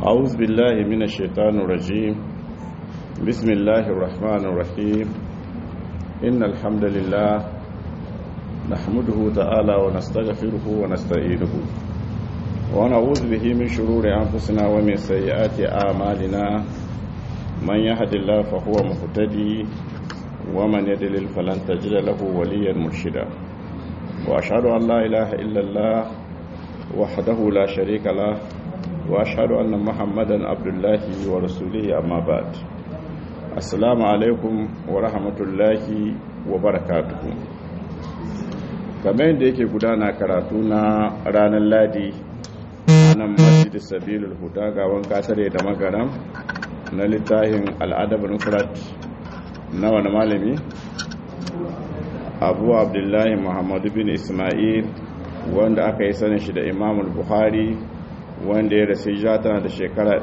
أعوذ بالله من الشيطان الرجيم بسم الله الرحمن الرحيم إن الحمد لله نحمده تعالى ونستغفره ونستعينه ونعوذ به من شرور أنفسنا ومن سيئات أعمالنا من يهد الله فهو مهتدي ومن يدلل فلن تجد له وليا مرشدا وأشهد أن لا إله إلا الله وحده لا شريك له واشهد ان محمدا عبد الله ورسوله اما بعد السلام عليكم ورحمه الله وبركاته kamar yadda yake gudana karatu na ranar ladi a nan masjid sabilul huda ga wanka tare da magaram na littafin al'adab nufrat na wani malami abu abdullahi muhammadu bin ismail wanda aka yi sanin shi da imamul buhari wanda ya rasu ja tana da shekara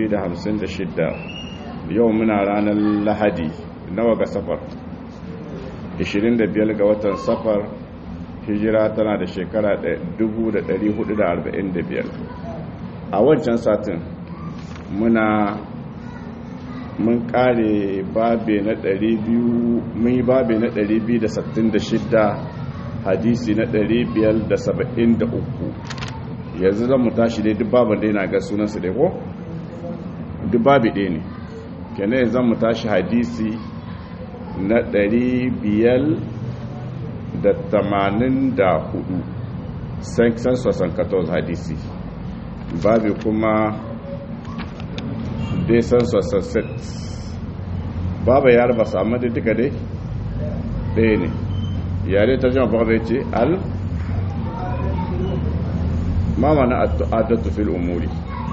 256 yau muna ranar lahadi nawa ga safar 25 ga watan safar hijira tana da shekara 1445 a wancan satin muna mun kare babe na 200 mun yi babe na 266 hadisi na 573 yanzu zan mu tashi dai duk babin dai na ga sunansa dai ko duk babi ɗaya ne kenan zan mu tashi hadisi na ɗari biyar da tamanin da hudu san sosan katon hadisi babi kuma dai san sosan set babu ya raba samu da duka dai ɗaya ne yare ta jama babu ya ce al ma mana adatu fil umuri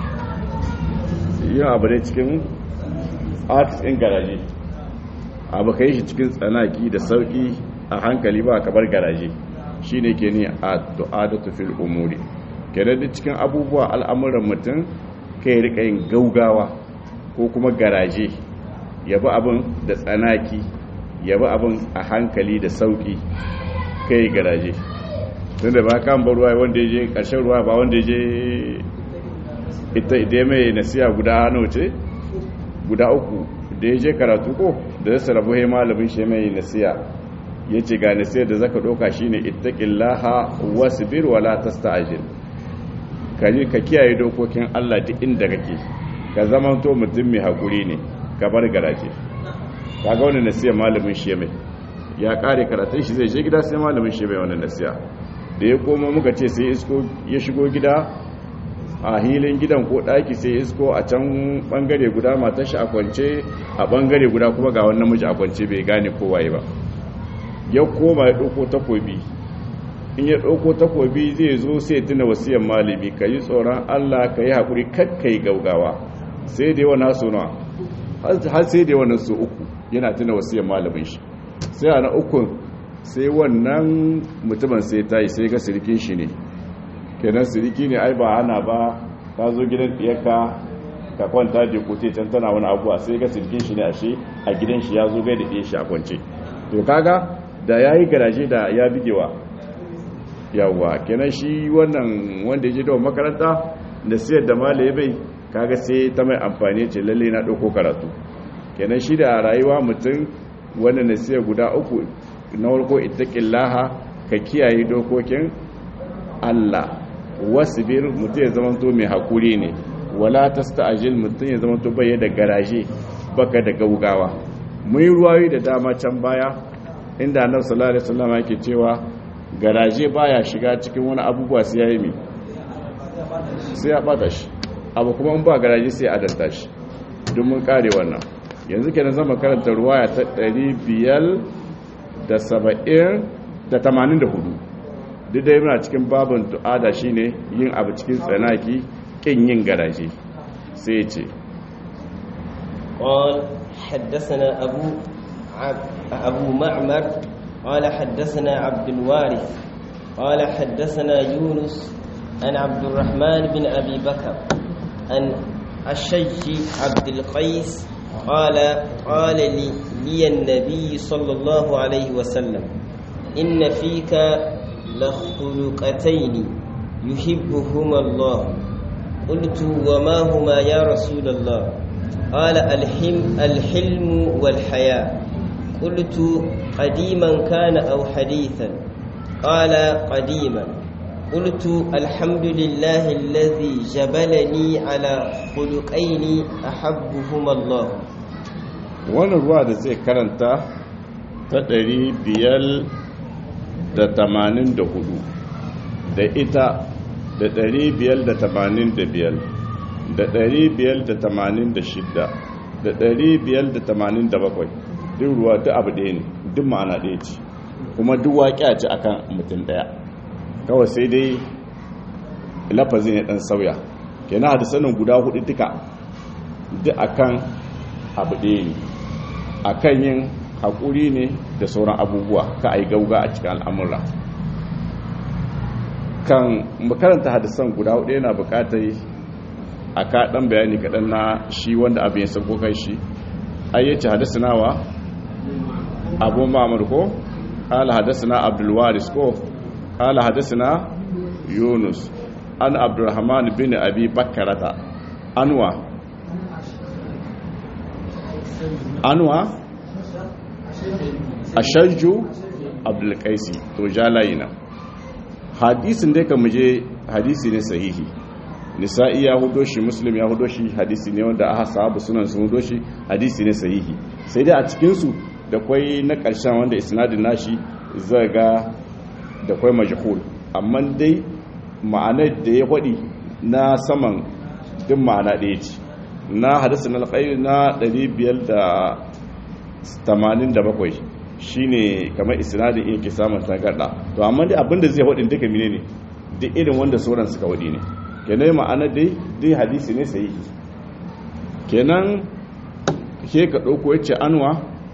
yin abu dai cikin arts in garaje abu ka yi shi cikin tsanaki da sauki a hankali ba kabar garaje shi ne ke ne adatu fil umuri kenan duk cikin abubuwa al'amuran mutum ka yi rika yin gaugawa ko kuma garaje yabi abin da tsanaki yabi abin a hankali da sauki ka yi garaje tun da ba kan ba ruwa wanda ya je ƙarshen ruwa ba wanda ya je ita idai mai nasiya guda hannu ce guda uku da ya je karatu ko da zai rabu hai malamin shi mai nasiya ya ce ga nasiya da zaka ɗauka shi ne ittaƙillaha wasu bir wala ta sta'ajin ka kiyaye dokokin allah duk inda kake ka zama to mutum mai haƙuri ne ka bar garaje ka ga wani nasiya malamin shi mai ya ƙare karatun shi zai je gida sai malamin shi mai wani nasiya da ya koma muka ce sai isko ya shigo gida a hilin gidan ko daki sai isko a can bangare guda matar shi a kwance a bangare guda kuma ga wannan miji a kwance bai gane kowaye ba ya koma ya ɗauko takobi in ya ɗauko takobi zai zo sai tuna wasiyar malami ka yi tsoron allah ka yi haƙuri kakkai gaugawa sai da yawa naso na har sai da yawa naso uku yana tuna wasiyar malamin shi sai a na ukun sai wannan mutumin sai ta yi sai ga sirikin shi ne kenan siriki ne ai ba ana ba ka zo gidan ɗiyarka ka kwanta da kote can tana wani abuwa sai ga sirikin shi ne a shi a gidan shi ya zo gai da ɗiyar shi a kwance to kaga da ya yi garaje da ya bigewa yawwa kenan shi wannan wanda ya je da makaranta da siyar da malaye bai kaga sai ta mai amfani ce lalle na ɗauko karatu kenan shi da rayuwa mutum wannan nasiya guda uku na warko ittaqillaha ka kiyaye dokokin Allah wasbir mutum ya zama to mai hakuri ne wala tasta'jil mutum ya zama to bai da garaje baka da gaugawa mun yi ruwayi da dama can baya inda annabi sallallahu alaihi wasallam yake cewa garaje baya shiga cikin wani abubuwa sai yayi mi sai ya bata shi abu kuma in ba garaje sai adalta shi don mun kare wannan yanzu kenan zama karanta ruwaya ta 500 da saba'in da tamanin da hudu duk da yana cikin babin tu'ada shine yin abu cikin tsanaki kin yin garaje sai ce قال حدثنا أبو عب أبو معمر قال حدثنا عبد الوارث قال حدثنا يونس عن عبد الرحمن بن أبي بكر عن الشيخ عبد القيس قال قال لي, لي النبي صلى الله عليه وسلم إن فيك لخلقتين يحبهما الله قلت وما هما يا رسول الله قال الحلم, الحلم والحياء قلت قديما كان أو حديثا قال قديما قلت الحمد لله الذي جبلني على خلقين أحبهما الله wannan ruwa da zai karanta ta ɗari biyar da tamanin da hudu da ita da ɗari biyar da tamanin da biyar da ɗari biyar da tamanin da shidda da ɗari biyar da tamanin da bakwai duk ruwa duk abu ɗaya ne duk ma'ana ɗaya ce kuma duk waƙi a ci akan mutum ɗaya kawai sai dai lafazin ya ɗan sauya kenan hadisanin guda hudu duka duk akan abu ɗaya ne akan yin haƙuri ne da sauran abubuwa ka a yi gauga a cikin al'amura kan makaranta hadisan guda hudu yana bukatar a kaɗan bayani kaɗan na shi wanda abin ya sako kai shi ayyace hadisanawa abu ma'amur ko ƙala hadisana abdulwaris ko ƙala hadisana yunus an abdulrahman bin abi bakarata anwa anwa ashajju abdulkaisi to jalayina hadisin da kan muje hadisi ne sahihi nisa'i ya hudo shi muslim ya hudo shi hadisi ne wanda aka sahabu sunan sun hudo shi hadisi ne sahihi sai dai a cikin su da kwai na karshen wanda isnadin nashi zai ga da kwai majhul amma dai ma'anar da ya faɗi na saman duk ma'ana ɗaya ce na hadisin alƙairi na 587 shine kamar isnadin in ke samun tangarda to amma dai abinda zai wadin duka mine ne duk irin wanda sauran suka wadi ne kenan ma'ana dai dai hadisi ne sai kenan ke ka dauko yace anwa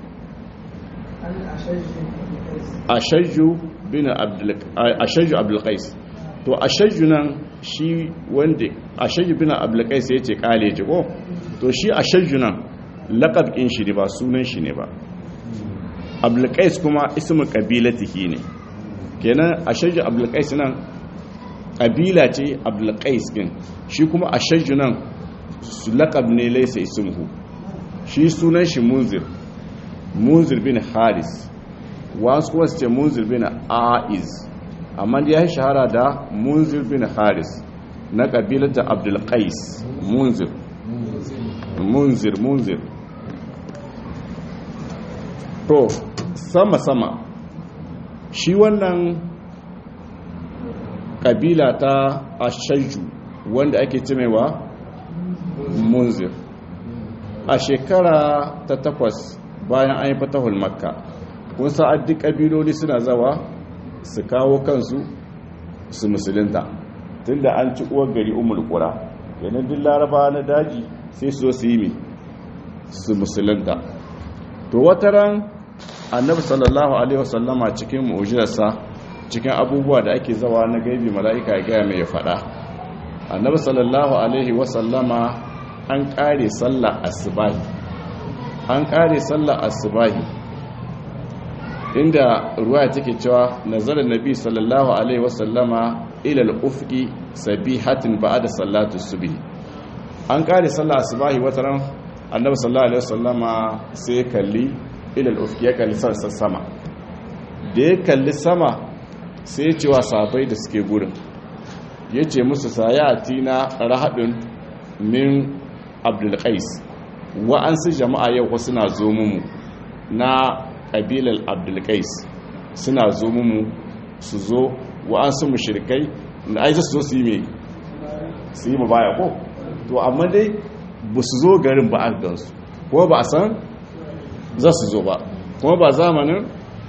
ashajju bin abdul ashajju abdul qais to ashajju nan shi wanda ashajju bin abdul qais yace kale ji ko to shi ashajju nan laqab kin shi ne ba sunan shi ne ba abdulkais kuma ismin kabilatihi ne kenan ashajju abdulkais nan kabila ce abdulkais din shi kuma ashajju nan laqab ne laysa ismuhu shi sunan shi munzir munzir bin haris wasu kuma su ce munzir bin aiz amma ya yi shahara da munzir bin haris na kabilata abdulkais munzir munzir munzir to sama-sama shi wannan kabila ta ashaju wanda ake cimewa munzir a shekara ta takwas bayan an yi fatahul makka kun sa'ad duk kabiloli suna zawa su kawo kansu su musulunta tunda an ci uwar gari umul kura yanar duk laraba na daji sai su zo su yi su musulunta to wataran annabi sallallahu alaihi wasallama cikin mu'jizarsa cikin abubuwa da ake zawa na gaibi mala'ika ya gaya mai ya faɗa annabi sallallahu alaihi wasallama an ƙare sallar asubahi an ƙare sallar asubahi inda ruwaya take cewa nazarar nabi sallallahu alaihi wasallama ilal ufqi sabihatin ba'da salatu subhi an ƙare sallar asubahi wataran annabi sallallahu alaihi wasallama sai kalli ilal ufki ya kalli sassan sama da ya kalli sama sai cewa sabai da suke gurin ya ce musu sayati na rahadun min abdulkais wa'ansu jama'a yau ko suna zo mu na ƙabilar abdulkais suna zo mu su zo wa'ansu mushrikai da aiki su zo su yi mai su yi baya ko to amma dai ba su zo garin ba a gansu ko ba a san za su zo ba kuma ba zamanin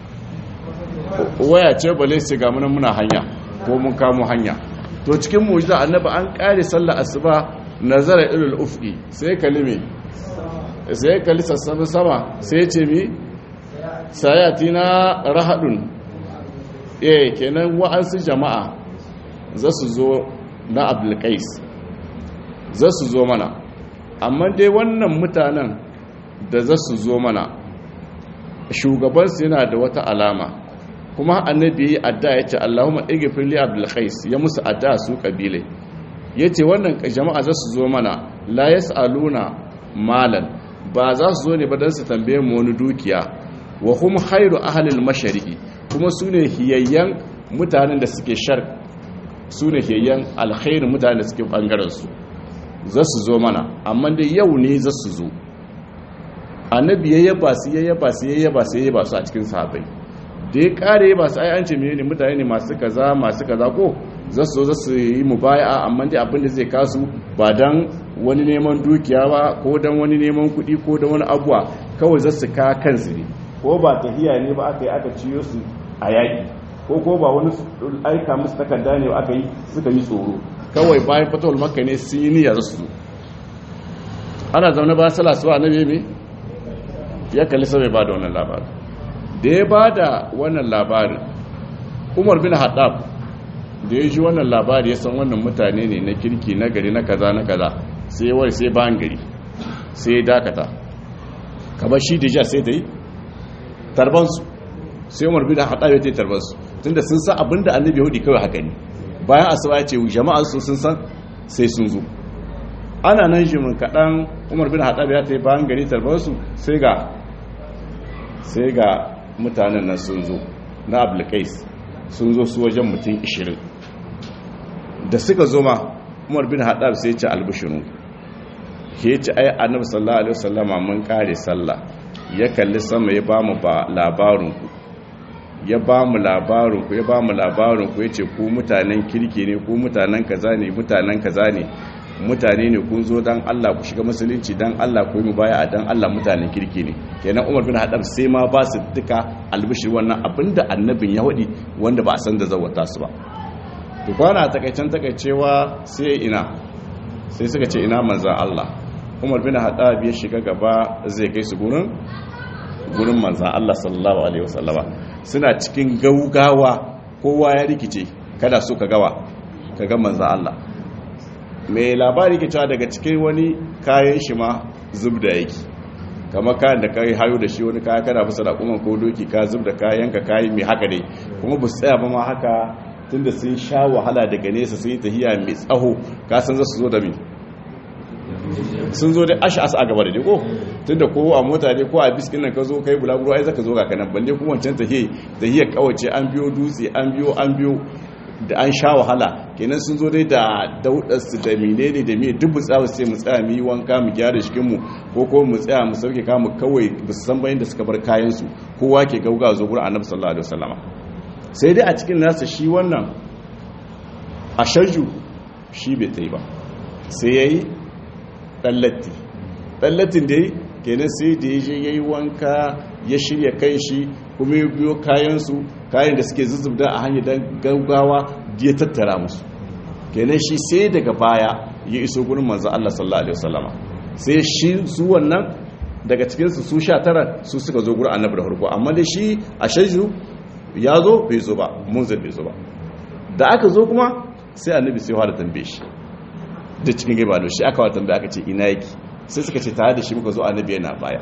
waya ce bale sai ga munan muna hanya ko mun kamo hanya to cikin mujiza annabi an kare sallar asuba nazara ilul ufqi sai kalime sai kalli sassan sama sai ce mi sayati na rahadun eh kenan wa'ansu jama'a za su zo na abdulkais za su zo mana amma dai wannan mutanen da za su zo mana shugabansu yana da wata alama kuma annabi yi adda ya ce allahumma igfir li abdul qais ya musu adda su kabile yace wannan jama'a za su zo mana la yasaluna malan ba za su zo ne ba dan su tambaye mu wani dukiya wa hum khairu ahli al-mashriqi kuma sune hiyayyan mutanen da suke shar sune hiyayyan alkhairu mutanen da suke bangaren su za su zo mana amma dai yau ne za su zo annabi ya yaba su ya yaba su ya yaba su ya yaba su a cikin sahabbai da ya kare ba su ai an ce menene mutane ne masu kaza masu kaza ko za su zo za su yi mubaya'a amma dai abin da zai kasu ba dan wani neman dukiya ba ko dan wani neman kuɗi ko dan wani abuwa kawai za su ka kansu ne ko ba tahiya ne ba aka yi aka ciyo su a yaƙi ko ko ba wani aika musu takarda ne aka yi suka yi tsoro kawai bayan fatawar makka ne sun yi niyyar su ana zaune ba sala su annabi me ya kalli sai ba da wannan labarin da ya ba da wannan labarin umar bin haddab da ya ji wannan labari ya san wannan mutane ne na kirki na gari na kaza na kaza sai wai sai bayan gari sai ya dakata kamar shi da ja sai ta yi tarbansu sai umar bin haddab ya ta yi tarbansu tunda sun san abinda annabi yahudi kawai haka ne bayan asuba ya ce jama'a su sun san sai sun zo ana nan jimin kaɗan umar bin haɗab ya ta yi bayan gari tarbarsu sai ga sai ga mutanen nan sun zo na abulkais sun zo su wajen mutum 20 da suka zo ma umar bin haɗab sai ce albishinu ke ci ai annabi sallallahu alaihi wasallama mun kare sallah ya kalli sama ya ba mu ba labarinku ya ba mu labarinku ya ba mu labarinku ya ce ku mutanen kirki ne ku mutanen kaza ne mutanen kaza ne mutane ne kun zo dan Allah ku shiga musulunci dan Allah ku yi mubaya dan Allah mutanen kirki ne kenan Umar bin Haddab sai ma ba su duka albishir wannan abinda annabin ya wadi wanda ba a san da zawata su ba to kwana takaicen takaicewa sai ina sai suka ce ina manzan Allah Umar bin Haddab ya shiga gaba zai kai su gurin gurin manzan Allah sallallahu alaihi wasallama suna cikin gaugawa kowa ya rikice kada so ka gawa ka ga manzan Allah mai labari ke cewa daga cikin wani kayan shi ma zub da yake kama kayan da kai hayo da shi wani kaya kana bisa da kuma ko doki ka zub da kayan ka kayi mai haka dai kuma ba su tsaya ba ma haka tunda sun sha wahala daga nesa sun yi tahiya mai tsaho ka san za su zo da mi sun zo da ashi asa a gaba da dai ko tunda ko a mota ne ko a biskin nan ka zo kai bulaguro ai zaka zo ga kanan balle kuma wancan tahiya tahiya kawace an biyo dutse an biyo an biyo da an sha wahala kenan sun zo dai da daudarsu da menene da me duk tsawo sai mu tsaya mu yi wanka mu gyara jikinmu ko ko mu tsaya mu sauke kamu kawai ba su san bayan da suka bar kayan su kowa ke gauga zo gurin annabi sallallahu alaihi wasallama sai dai a cikin nasa shi wannan ashaju shi bai tsaye ba sai yayi dallatti dallatin da yi kenan sai da ya je yayi wanka ya shirya kai shi kuma ya biyo kayansu kayan da suke zuzubda a hanyar don gaugawa ya tattara musu kenan shi sai daga baya ya iso gurin manzo Allah sallallahu alaihi wasallama sai shi su wannan daga cikinsu su sha tara su suka zo gurin annabi da farko amma da shi a shaju ya zo bai zo ba munzir bai zo ba da aka zo kuma sai annabi sai fara tambaye shi da cikin gaba da shi aka wa tambaya aka ce ina yake sai suka ce tare da shi muka zo annabi yana baya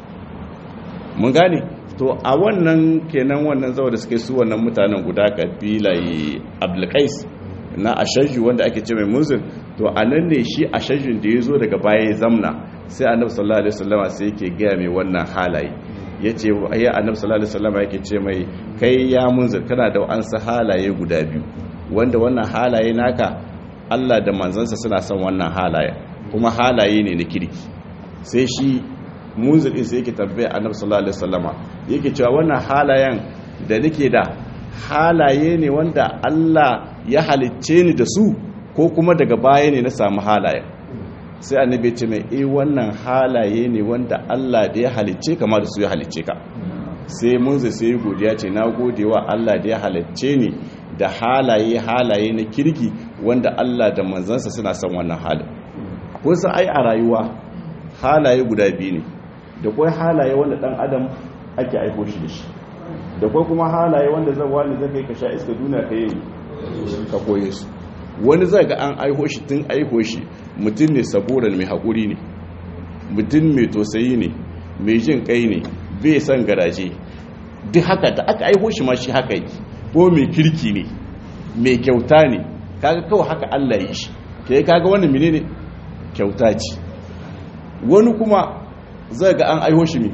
mun gane to a wannan kenan wannan zawo da suke su wannan mutanen guda kabila abdulkais na ashaju wanda ake ce mai munzir to a nan ne shi ashajun da ya zo daga baya ya zamna sai annabi sallallahu alaihi wasallama sai yake gaya mai wannan halaye ya ce ya annabi sallallahu alaihi wasallama yake ce mai kai ya munzir kana da wa'ansu halaye guda biyu wanda wannan halaye naka Allah da manzansa suna son wannan halaye kuma halaye ne na kirki sai shi munzir din sai yake tambaya annabi sallallahu alaihi wasallama yake cewa wannan halayen da nake da halaye ne wanda Allah ya halicce ni da su ko kuma daga baya ne na samu halayen sai annabi ce mai eh wannan halaye ne wanda Allah da ya halicce kama da su ya halicce ka sai munzir sai ya godiya ce na gode wa Allah da ya halicce ni da halaye halaye na kirki wanda Allah da manzansa suna son wannan halin kun san ai a rayuwa halaye guda biyu ne da kwai halaye wanda dan adam ake aiko shi da shi da kwai kuma halaye wanda zan wani zai kai ka sha iska duniya ka yi ka koye su wani zai ga an aiko shi tun aiko shi mutum ne saboda mai haƙuri ne mutum mai tosayi ne mai jin kai ne bai san garaje duk haka da aka aiko shi ma shi haka yi ko mai kirki ne mai kyauta ne kaga kawai haka Allah yi shi ke kaga wannan menene kyauta ce wani kuma zai ga an aiho shi ne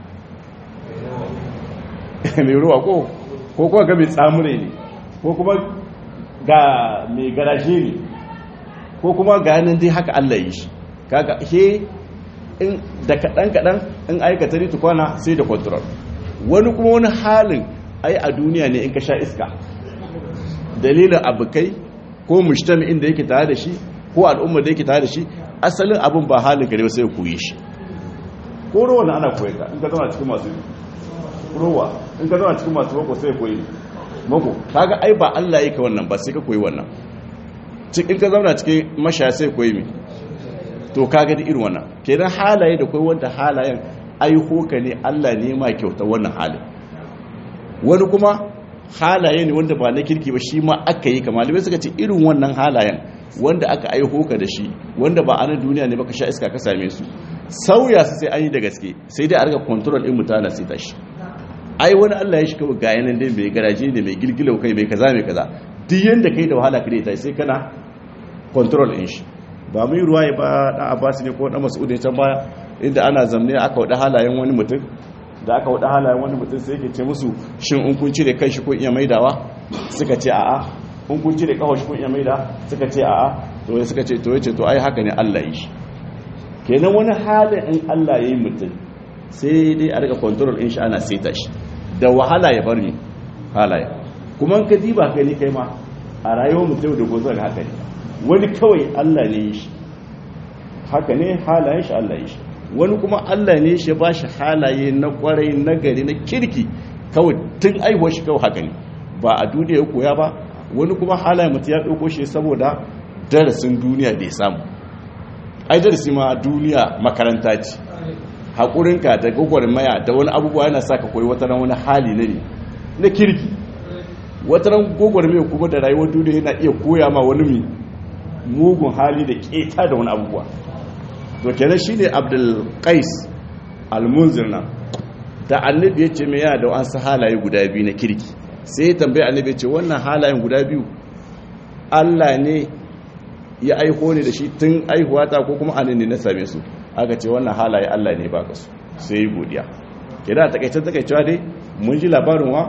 mai ruwa ko ko kuma ga mai tsamure ne ko kuma ga mai garashe ne ko kuma ga nan dai haka Allah yi shi kaga he in da kadan kadan in aikata ne tukwana sai da control wani kuma wani halin ai a duniya ne in ka sha iska dalilin abukai ko mujtami'in da yake tare da shi ko al'umma da yake tare da shi asalin abin ba halin gare sai koyi shi ko ruwa na ana koyi ka in ka zama cikin masu ruwa in ka zama cikin masu mako sai koyi mako kaga ai ba Allah yake wannan ba sai ka koyi wannan in ka zauna cikin mashaya sai koyi mi to kaga da irin wannan kenan halaye da koyi wanda halayen aiho ka ne Allah ne ma kyauta wannan halin wani kuma halaye ne wanda ba na kirki ba shi ma aka yi kamar malamai suka ce irin wannan halayen wanda aka aiho ka da shi wanda ba a nan duniya ne baka sha iska ka same su sauya su sai an yi da gaske sai dai a riga control din mutane sai tashi ai wani Allah ya shi kawai ga yanan dai mai garaje ne mai girgilau kai mai kaza mai kaza duk yanda kai da wahala kare ta sai kana control din shi ba mu yi ruwaye ba dan Abbas ne ko dan Mas'ud ne can baya inda ana zamne aka wada halayen wani mutum da aka wada halayen wani mutum sai yake ce musu shin in kun cire kai shi ko iya maidawa suka ce a'a in kun cire kawo shi kun iya maida suka ce a'a to ya suka ce to yace to ai haka ne Allah yi shi kenan wani halin in Allah yayi mutum sai dai a rika control in shi ana seta shi da wahala ya bar ni halaye kuma ka diba kai ni kai ma a rayuwar mutum da gozo ga haka ne wani kawai Allah ne yi shi haka ne halayen shi Allah yi shi wani kuma Allah ne shi ba shi halaye na kwarai na gari na kirki kawai tun aihuwar shi kawai haka ne ba a duniya ya koya ba wani kuma halaye mutum ya ɗauko shi saboda darasin duniya da ya samu ai darasi ma duniya makaranta ce haƙurinka da gwagwarmaya da wani abubuwa yana sa ka koyi wata ran wani hali na ne na kirki wata ran gwagwarmaya kuma da rayuwar duniya yana iya koya ma wani mugun hali da keta da wani abubuwa to kenan shine abdul qais al-munzir nan da annabi ya ce mai yana da wasu halaye guda biyu na kirki sai ya tambaye annabi ya ce wannan halayen guda biyu Allah ne ya aiho ne da shi tun aihuwata ko kuma anan ne na same su aka ce wannan halaye Allah ne baka su sai yi godiya kida takaice takaicewa dai mun ji labarin wa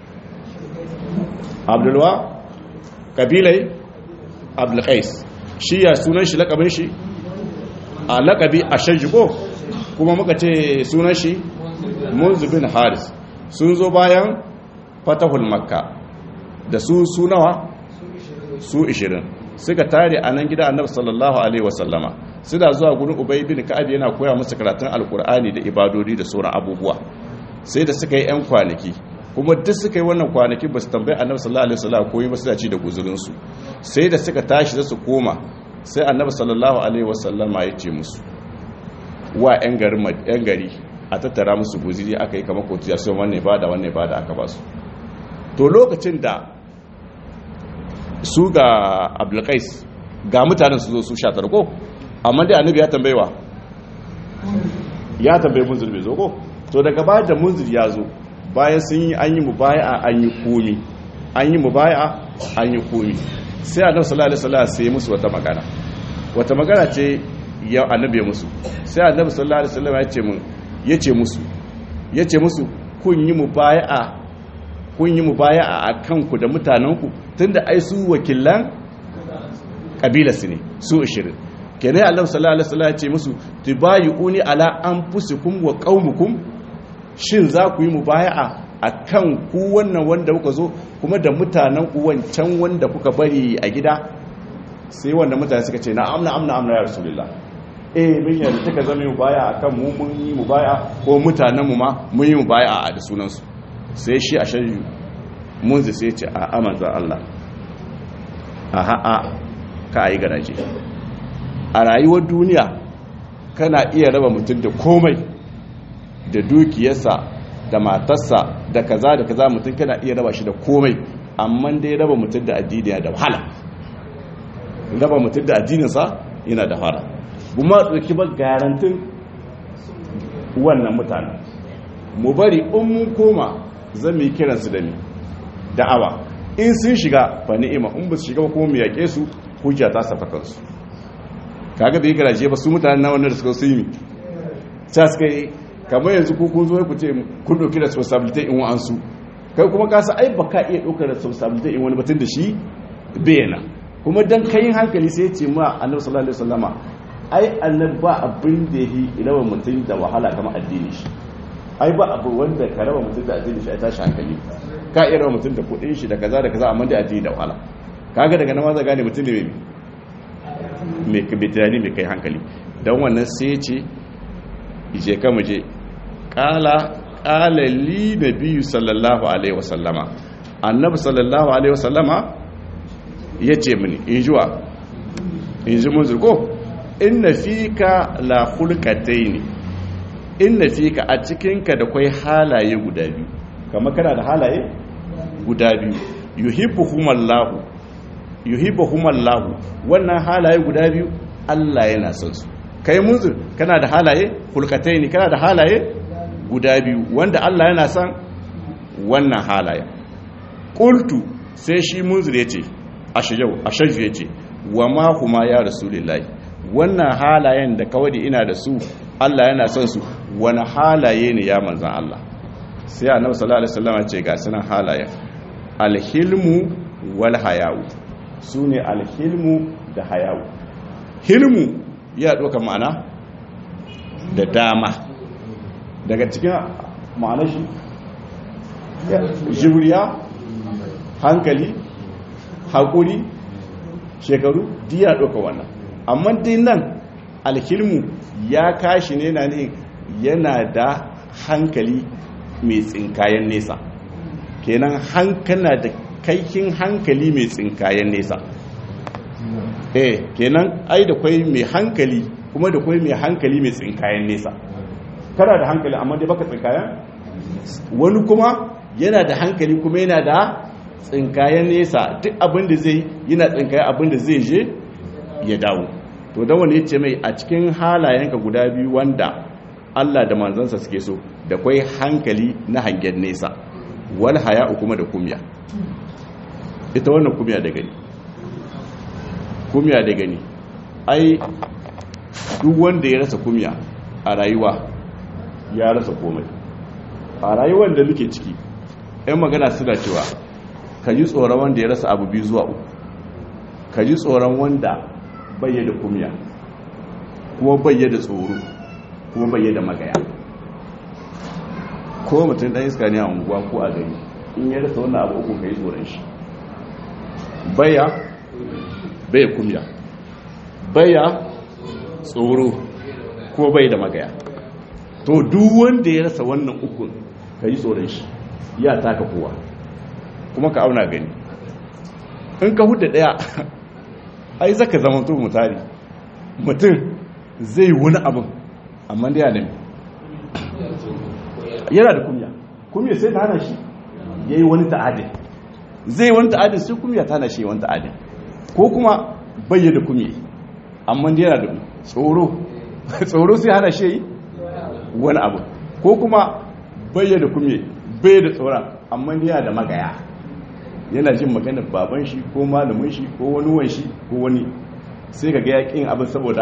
Abdulwa kabilai Abdul Qais shi ya sunan shi lakabin shi a lakabi a shajigo kuma muka ce sunan shi Munzu bin Haris sun zo bayan fatahul makka da su sunawa su 20 suka tare a nan gida annabi sallallahu alaihi wasallama suna zuwa gurin ubay bin ka'ab yana koya musu karatun alkur'ani da ibadodi da sauran abubuwa sai da suka yi yan kwanaki kuma duk suka yi wannan kwanaki ba su tambayi annabi sallallahu alaihi wasallam koyi ba su ci da guzurin su sai da suka tashi da su koma sai annabi sallallahu alaihi wasallama ya ce musu wa yan gari yan gari a tattara musu guziri aka yi kamar kotiya sai wanne ba da wanne ba da aka ba su to lokacin da su ga abdulkais ga mutanen su zo su sha tarko amma dai annabi ya tambayewa ya tambaye munzir bai zo ko to daga baya da munzir ya zo bayan sun yi an yi mubaya an yi komi an yi mubaya an yi komi sai annabi sallallahu alaihi wasallam sai musu wata magana wata magana ce ya annabi ya musu sai annabi sallallahu alaihi wasallam ya ce mun yace musu yace musu kun yi mubaya kun yi mubaya'a a kanku da mutanenku tunda ai su wakilan kabilarsu ne su 20 kenan Allah sallallahu alaihi wasallam ya ce musu tubayuni ala anfusikum wa qaumukum shin za ku yi mubaya'a akan ku wannan wanda kuka zo kuma da mutanen ku wancan wanda kuka bari a gida sai wanda mutane suka ce na'am na'am na'am ya rasulullah eh mun yarda take zama mubaya'a akan mu mun yi mubaya'a ko mutanen mu ma mun yi mubaya'a da sunan su sai shi a shari'u munzi sai ce a amanzan Allah a ha'a ka a yi garaje a rayuwar duniya kana iya raba mutum da komai da dukiyarsa da matarsa da kaza da kaza mutum kana iya raba shi da komai amma dai raba mutum da addini da wahala raba mutum da addininsa yana da wahala kuma tsaki ba garantin wannan mutanen mu bari in mun koma zan mu yi kiransu da ni da'awa in sun shiga fa ni'ima in ba su shiga ba kuma mu yaƙe su hujja ta safa kansu kaga bai garaje ba su mutanen na wannan da suka sun yi ta suka yi kamar yanzu ko kun zo ku ce kun ɗauki responsibility in wa'ansu kai kuma ka sa ai baka iya ɗaukar responsibility in wani batun da shi bayana kuma dan kayin hankali sai ya ce ma annabi sallallahu alaihi wasallama ai annabi ba abin da yi raba mutum da wahala kamar addini shi ai ba abu wanda ka raba mutum da addini shi a tashi hankali ka iya raba mutum da kuɗin shi da kaza da kaza amma da addini da wahala kaga daga nan ma za gane mutum ne mai mai tunani mai kai hankali don wannan sai ce je ka mu je kala kala li nabiyyu sallallahu alaihi wasallama annabi sallallahu alaihi wasallama yace mini in juwa in ji mun zurko inna fika la khulqataini inna fika a cikinka da kwai halaye guda biyu kamar kana da halaye guda biyu yuhibbuhumallahu yuhibbuhumallahu wannan halaye guda biyu Allah yana son su kai munzir kana da halaye khulqataini kana da halaye guda biyu wanda Allah yana son wannan halaye qultu sai shi munzir yace ashajau ashaju yace wa ma huma ya rasulullahi wannan halayen da kawai ina da su Allah yana son su wani halaye ne ya manzan Allah sai annabi sallallahu alaihi wasallam ce ga sunan halayen alhilmu wal hayawu sune alhilmu da hayawu hilmu ya doka ma'ana da dama daga cikin ma'anar shi juriya hankali haƙuri shekaru diya doka wannan amma dai nan alhilmu ya kashi ne na ne yana da hankali mai tsinkayen nesa kenan hankana da kaikin hankali mai tsinkayen nesa eh kenan ai da kwai mai hankali kuma da kwai mai hankali mai tsinkayen nesa kana da hankali amma dai baka tsinkayen wani kuma yana da hankali kuma yana da tsinkayen nesa duk abin da zai yana tsinkayen abin da zai je ya dawo to da wani ce mai a cikin halayenka guda biyu wanda Allah da manzansa suke so da kwai hankali na hangen nesa wal haya'u kuma da kumya ita wannan kumya da gani kumya da gani ai duk wanda ya rasa kumya a rayuwa ya rasa komai a rayuwar da muke ciki 'yan magana suna cewa ka ji tsoron wanda ya rasa abu biyu zuwa uku ka ji tsoron wanda bayyada kumya kuma bayyada tsoro kuma bayyada magaya ko mutum ɗan iska ne a unguwa ko a gari in ya rasa wannan abu uku ka yi tsoron shi baya baya kumya baya tsoro ko bai da magaya to duk wanda ya rasa wannan ukun ka yi tsoron shi ya taka kowa kuma ka auna gani in ka hudu daya ai zaka zama to mutari mutum zai wani abin amma da yana yana da kumya kumya sai ta hana shi ya yi wani ta'adin zai wani ta'adin sai kumya ta hana shi wani ta'adin ko kuma bayyana kumya amma da yana da tsoro tsoro sai hana shi yi wani abu ko kuma bayyana kumya bai da tsoron amma da yana da magaya yana jin maganar baban shi ko malamin shi ko wani wan shi ko wani sai ka ga yakin abin saboda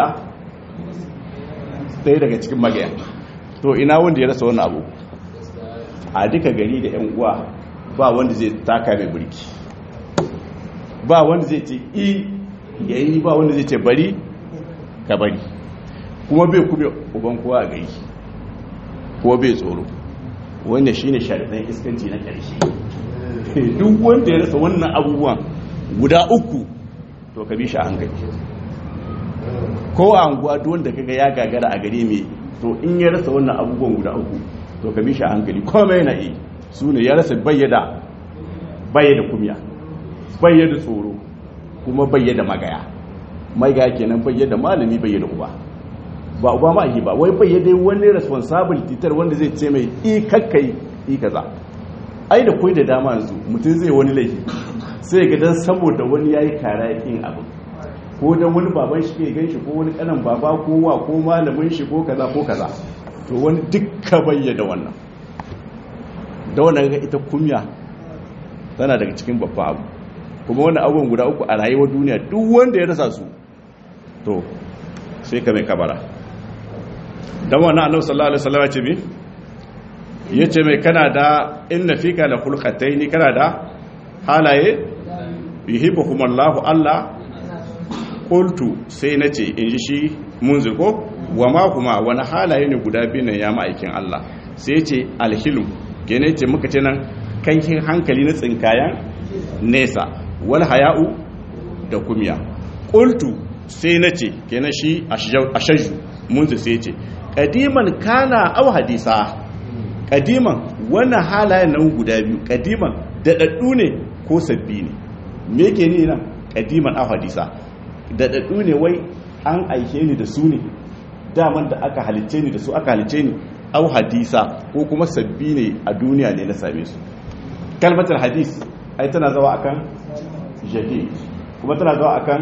ɗaya daga cikin magaya to ina wanda ya rasa wani abu a duka gari da 'yan uwa ba wanda zai taka mai burki ba wanda zai ce i yayi ba wanda zai ce bari ka bari kuma bai kube uban kowa a gari ko bai tsoro wanda shine sharaɗin iskanci na ƙarshe duk wanda ya rasa wannan abubuwan guda uku to ka bi shi a hankali ko a anguwa duk wanda kaga ya gagara a gare mai to in ya rasa wannan abubuwan guda uku to ka bi shi a hankali komai na yi su ne ya rasa bayyada bayyada kumya bayyada tsoro kuma bayyada magaya magaya kenan bayyada malami bayyada uba ba uba ma ba wai bayyada wani responsibility tar wanda zai ce mai i kakkai i kaza ai da kai da dama yanzu mutum zai wani laifi sai ga dan saboda wani yayi kara yakin abu ko dan wani baban shi ke ganshi ko wani kanan baba ko wa ko malamin shi ko kaza ko kaza to wani dukka bayyana wannan da wannan ga ita kumya tana daga cikin babba abu kuma wannan abubuwan guda uku a rayuwar duniya duk wanda ya rasa su to sai ka mai kabara dan wannan annabi sallallahu alaihi wasallam ya ce mi yace mai kana da inna fika la khulqataini kana da halaye yuhibbuhumallahu Allah qultu sai nace in ji shi munzir ko wa ma kuma wani halaye ne guda biyu ne ya ma'aikin Allah sai ce alhilm gene ce muka ce nan kankin hankali na tsinkayan nesa wal haya'u da kumiya qultu sai nace kenan shi ashaju munzir sai ce kadiman kana aw hadisa kadiman wannan halayen nan guda biyu kadiman daɗaɗɗu ne ko sabbi ne me ke ni nan kadiman aw hadisa daɗaɗɗu ne wai an aike ni da su ne daman da aka halicce ni da su aka halicce ni au hadisa ko kuma sabbi ne a duniya ne na same su kalmatar hadis ai tana zawa akan jadid kuma tana zawa akan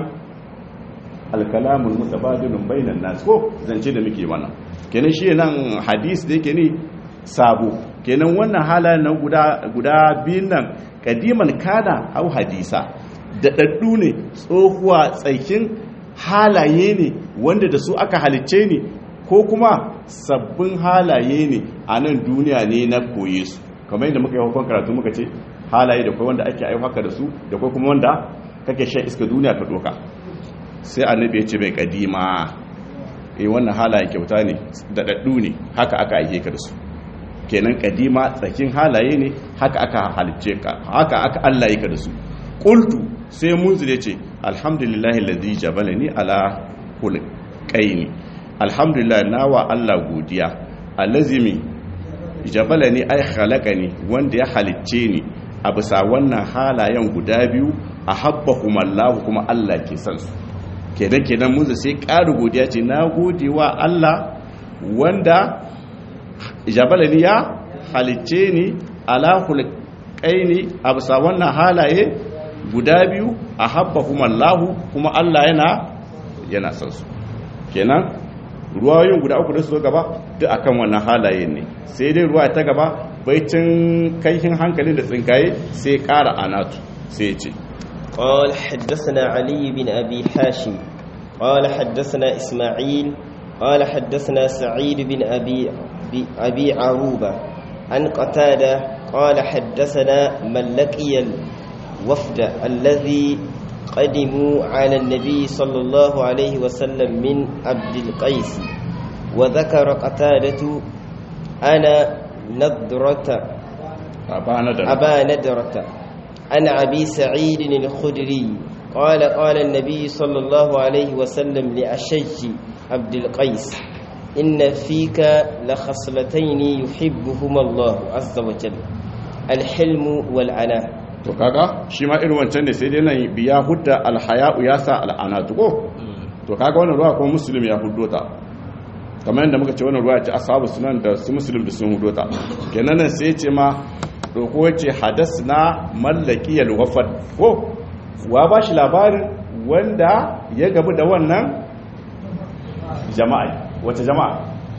alkalamul mutabadilun bainan nas ko zance da muke mana kenan shi nan hadis da yake ne sabo kenan wannan halayen nan guda guda biyun nan kadiman kana au hadisa da daddu ne tsohuwa tsakin halaye ne wanda da su aka halicce ne ko kuma sabbin halaye ne a nan duniya ne na koye su kamar yadda muka yi hukun karatu muka ce halaye da kai wanda ake aiwaka da su da kai kuma wanda kake shan iska duniya ka doka sai annabi ya ce mai kadima eh wannan halaye kyauta ne da daddu ne haka aka aike ka da su kenan kadima tsakin halaye ne haka aka halicce ka haka aka Allah ya ka da su qultu sai munzir ya ce alhamdulillahi lalzi jabalani ala hulƙaini alhamdulillah nawa Allah godiya alazimi jabalani ai halakani wanda ya halicce ni a bisa wannan halayen guda biyu a habba kuma Allah kuma Allah ke san su kenan kenan munzir sai ƙara godiya ce na gode wa Allah wanda jabalani ya halicce ni ala hulƙaini a bisa wannan halaye guda biyu a habba kuma Allahu kuma Allah yana yana san su kenan ruwayoyin guda uku da su gaba duk akan wannan halaye ne sai dai ruwa ta gaba baicin kaihin hankalin da tsinkaye sai ƙara anatu sai ce قال حدثنا علي بن أبي حاشم قال حدثنا إسماعيل قال حدثنا سعيد بن أبي أبي عروبة عن قتادة قال حدثنا من لقي الوفد الذي قدموا على النبي صلى الله عليه وسلم من عبد القيس وذكر قتادة أنا نضرة أبا ندرة أبا ندرة عن أبي سعيد الخدري قال قال النبي صلى الله عليه وسلم لأشج عبد القيس إن فيك لخصلتين يحبهما الله عز وجل الحلم والعناء to kaga shi ma irin wancan ne sai dai nan biya hudda alhaya'u ya sa al'anatu ko to kaga wannan ruwa kuma muslim ya huddo ta kamar yadda muka ce wannan ruwa ce ashabu sunan da su muslim da sun huddo ta kenan nan sai ce ma doko ce hadasna mallaki alwafad ko wa ba shi labarin wanda ya gabu da wannan jama'a wace jama'a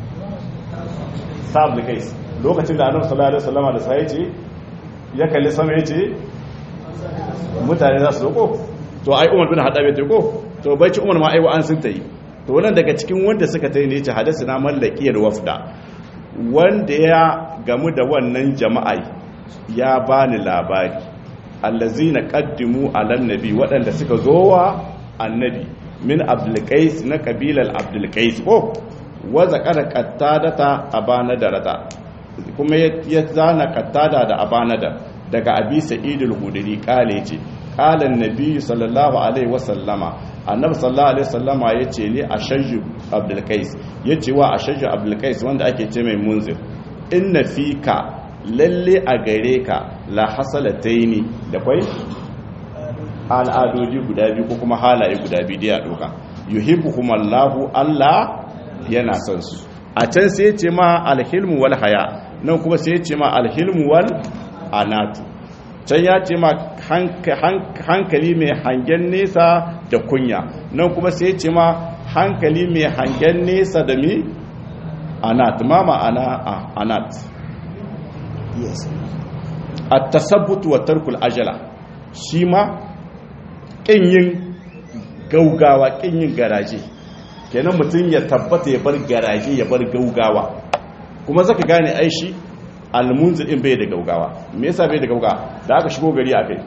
sa'ab kais lokacin da annabi sallallahu alaihi wasallam da sai ce ya kalli sama ya ce mutane za su zo ko to ai umar bin haɗa bai ko to bai ci umar ma aiwa an sun ta yi to wannan daga cikin wanda suka ta yi ne ce hadasi na mallakiyar wafda wanda ya gamu da wannan jama'a ya bani labari allazina qaddimu alan nabi waɗanda suka zo wa annabi min abdulkais na kabilar abdulkais ko wa zakara qattadata abana darata kuma ya zana qattada da abanada daga abi sa'idul hudri kale ce qala annabi sallallahu alaihi wasallama annabi sallallahu alaihi wasallama yace ne ashajju abdul qais yace wa ashajju abdul qais wanda ake ce mai munzir inna fika lalle a gare ka la hasalataini da kwai al'adodi guda biyu ko kuma halaye guda biyu da ya doka yuhibbuhumallahu Allah yana son su a can sai ce ma alhilmu wal haya nan kuma sai ce ma alhilmu wal anatu can ya ce ma hankali mai hangen nesa da kunya nan kuma sai ce ma hankali mai hangen nesa da mi anat ma ma'ana anat yes a tasabbutu wa tarkul ajala shi ma ƙin yin gaugawa ƙin yin garaje kenan mutum ya tabbata ya bar garaje ya bar gaugawa kuma zaka gane ai shi almunzir din bai da gaugawa me yasa bai da gaugawa da aka shigo gari akai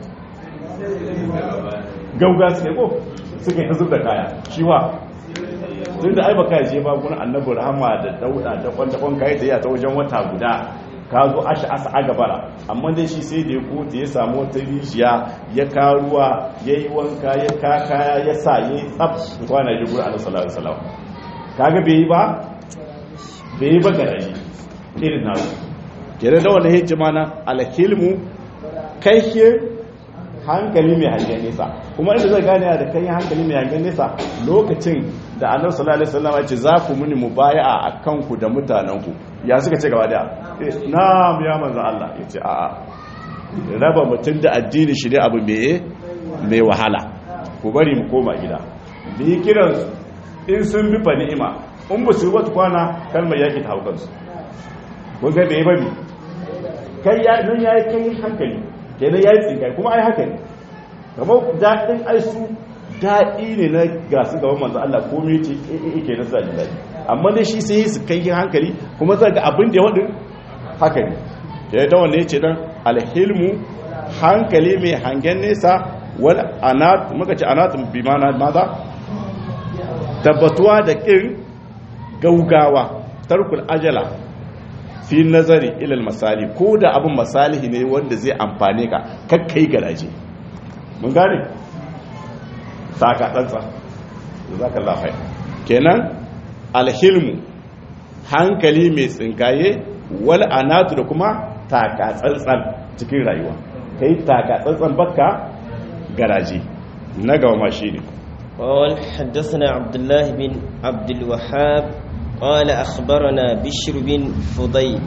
gauga suke ko suke ta zub da kaya shi wa tun da ai baka je ba gun annabi rahama da dauda da kwanta kwan kai da ya ta wajen wata guda ka zo asha asa a gabara amma dai shi sai da ya kote ya samu wata rijiya ya karuwa ya yi wanka ya kakaya ya sa ya yi tsab kwana ji gura ala sallallahu alaihi wasallam kaga bai yi ba bai yi ba garaji irin na kere da wani hijima na alhilmu kai ke hankali mai hangen nesa kuma inda zai gane da kai hankali mai hangen nesa lokacin da annabi sallallahu alaihi wasallam ya ce za ku muni mubaya'a akan ku da mutanenku ya suka ce gaba daya na'am ya manzo Allah ya ce a'a raba mutum da addini shi ne abu mai mai wahala ku bari mu koma gida bi kiran in sun bi fa ni'ima in ba su yi wata kwana kalmar yaki ta haukansu kun ga bai babi kai ya nan yayi kai hankali kenan yayi tsinkai kuma ai haka ne kamar daɗin ai su daɗi ne na gasu gaban manzo Allah komai ce yake na sa daɗi amma dai shi sai su kai hankali kuma zai ga abin da ya wadin haka ne ya ta wanda ya ce dan alhilmu hankali mai hangen nesa wal anat muka ce anat bi mana maza tabbatuwa da kin gaugawa tarkul ajala fi nazari ilal masali ko da abin masalihi ne wanda zai amfane ka kakkai garaje mun gane saka tsantsa zaka lafai kenan alhilmu hankali mai tsinkaye wal anatu da kuma taka tsantsan cikin rayuwa kai taka tsantsan bakka garaje na gaba ma shine قال حدثنا عبد الله بن عبد الوهاب قال أخبرنا بشر بن فضيل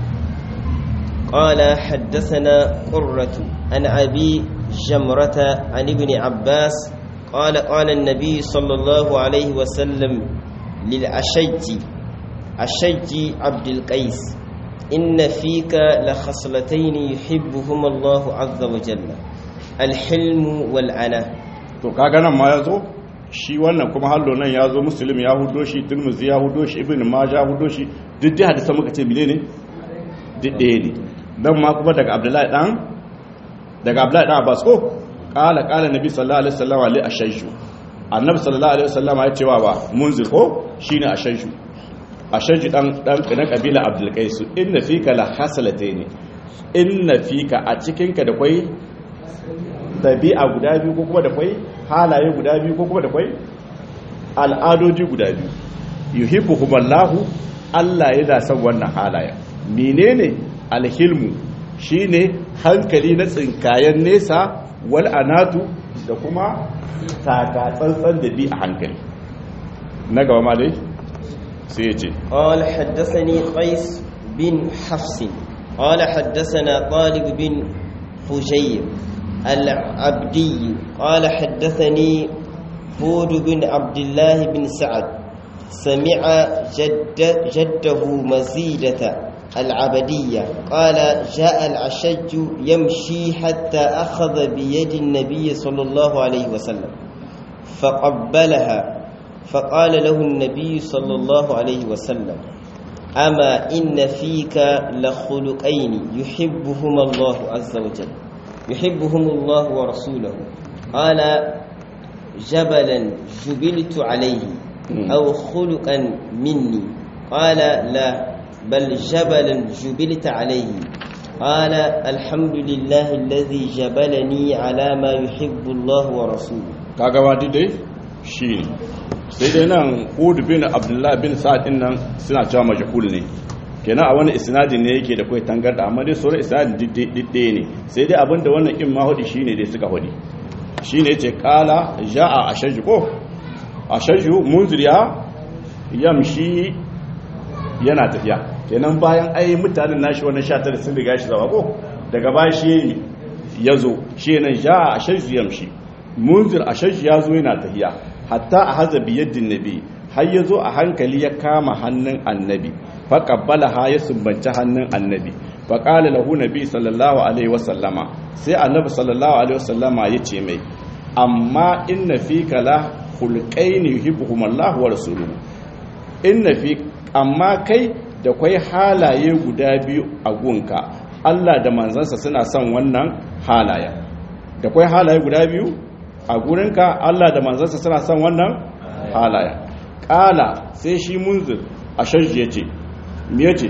قال حدثنا قرة عن أبي جمرة عن ابن عباس قال قال النبي صلى الله عليه وسلم للأشج أشج عبد القيس إن فيك لخصلتين يحبهما الله عز وجل الحلم والعنى to kaga nan ma yazo shi wannan kuma hallo nan yazo muslim ya hudo shi tirmidhi ya hudo shi ibn majah hudo shi duk da hadisi muka ce menene duk ɗaya ne dan ma kuma daga abdullahi dan daga abdullahi dan abbas ko qala qala nabi sallallahu alaihi wasallam ali ashayju annabi sallallahu alaihi wasallam ya cewa ba munzir ko shine ashayju ashayju dan dan kana kabila abdul qais inna fika la hasalatayn inna fika a cikin ka da kwai dabi'a guda biyu ko kuma da kwai halaye guda biyu ko kuma da kwai al'adoji guda biyu yuhibbuhumallahu Allah yana son wannan halaya menene alhilmu shine hankali na tsinkayen nesa wal anatu da kuma taka tsantsan da bi a hankali na gaba ma dai sai ya ce قال حدثني قيس بن حفص قال حدثنا طالب بن حجير العبدي قال حدثني هود بن عبد الله بن سعد سمع جد جده مزيدة العبدية قال جاء العشج يمشي حتى أخذ بيد النبي صلى الله عليه وسلم فقبلها فقال له النبي صلى الله عليه وسلم أما إن فيك لخلقين يحبهما الله عز وجل يحبهم الله ورسوله قال جبلا جبلت عليه أو خلقا مني قال لا بل جبلا جبلت عليه قال الحمد لله الذي جبلني على ما يحب الله ورسوله kaga wadi dai shi ne sai dai nan hud bin abdullahi bin sa'ad din nan suna cewa majhul ne kenan a wani isnadin ne yake da kai tangarda amma dai sauran isnadin didde ne sai dai abinda wannan in ma hudi shine dai suka hudi shine yace qala jaa ashaju ko ashaju munziriya yamshi yana tafiya kenan bayan ai mutanen nashi wannan 19 sun riga shi zawa ko daga baya shi yazo shi nan jaa ashaju yamshi munzir ashaju yazo yana tafiya hatta a haza biyaddin nabi har yazo a hankali ya kama hannun annabi faƙabbala ha ya sumbanci hannun annabi faƙala lahu nabi sallallahu alaihi wasallama sai annabi sallallahu alaihi wasallama ya ce mai amma inna fi kala khulqaini yuhibbuhum Allah wa rasuluhu inna fi amma kai da kwai halaye guda biyu a gunka Allah da manzansa suna son wannan halaya da kwai halaye guda biyu a gurinka Allah da manzansa suna son wannan halaya kala sai shi munzir a shajji yace me yace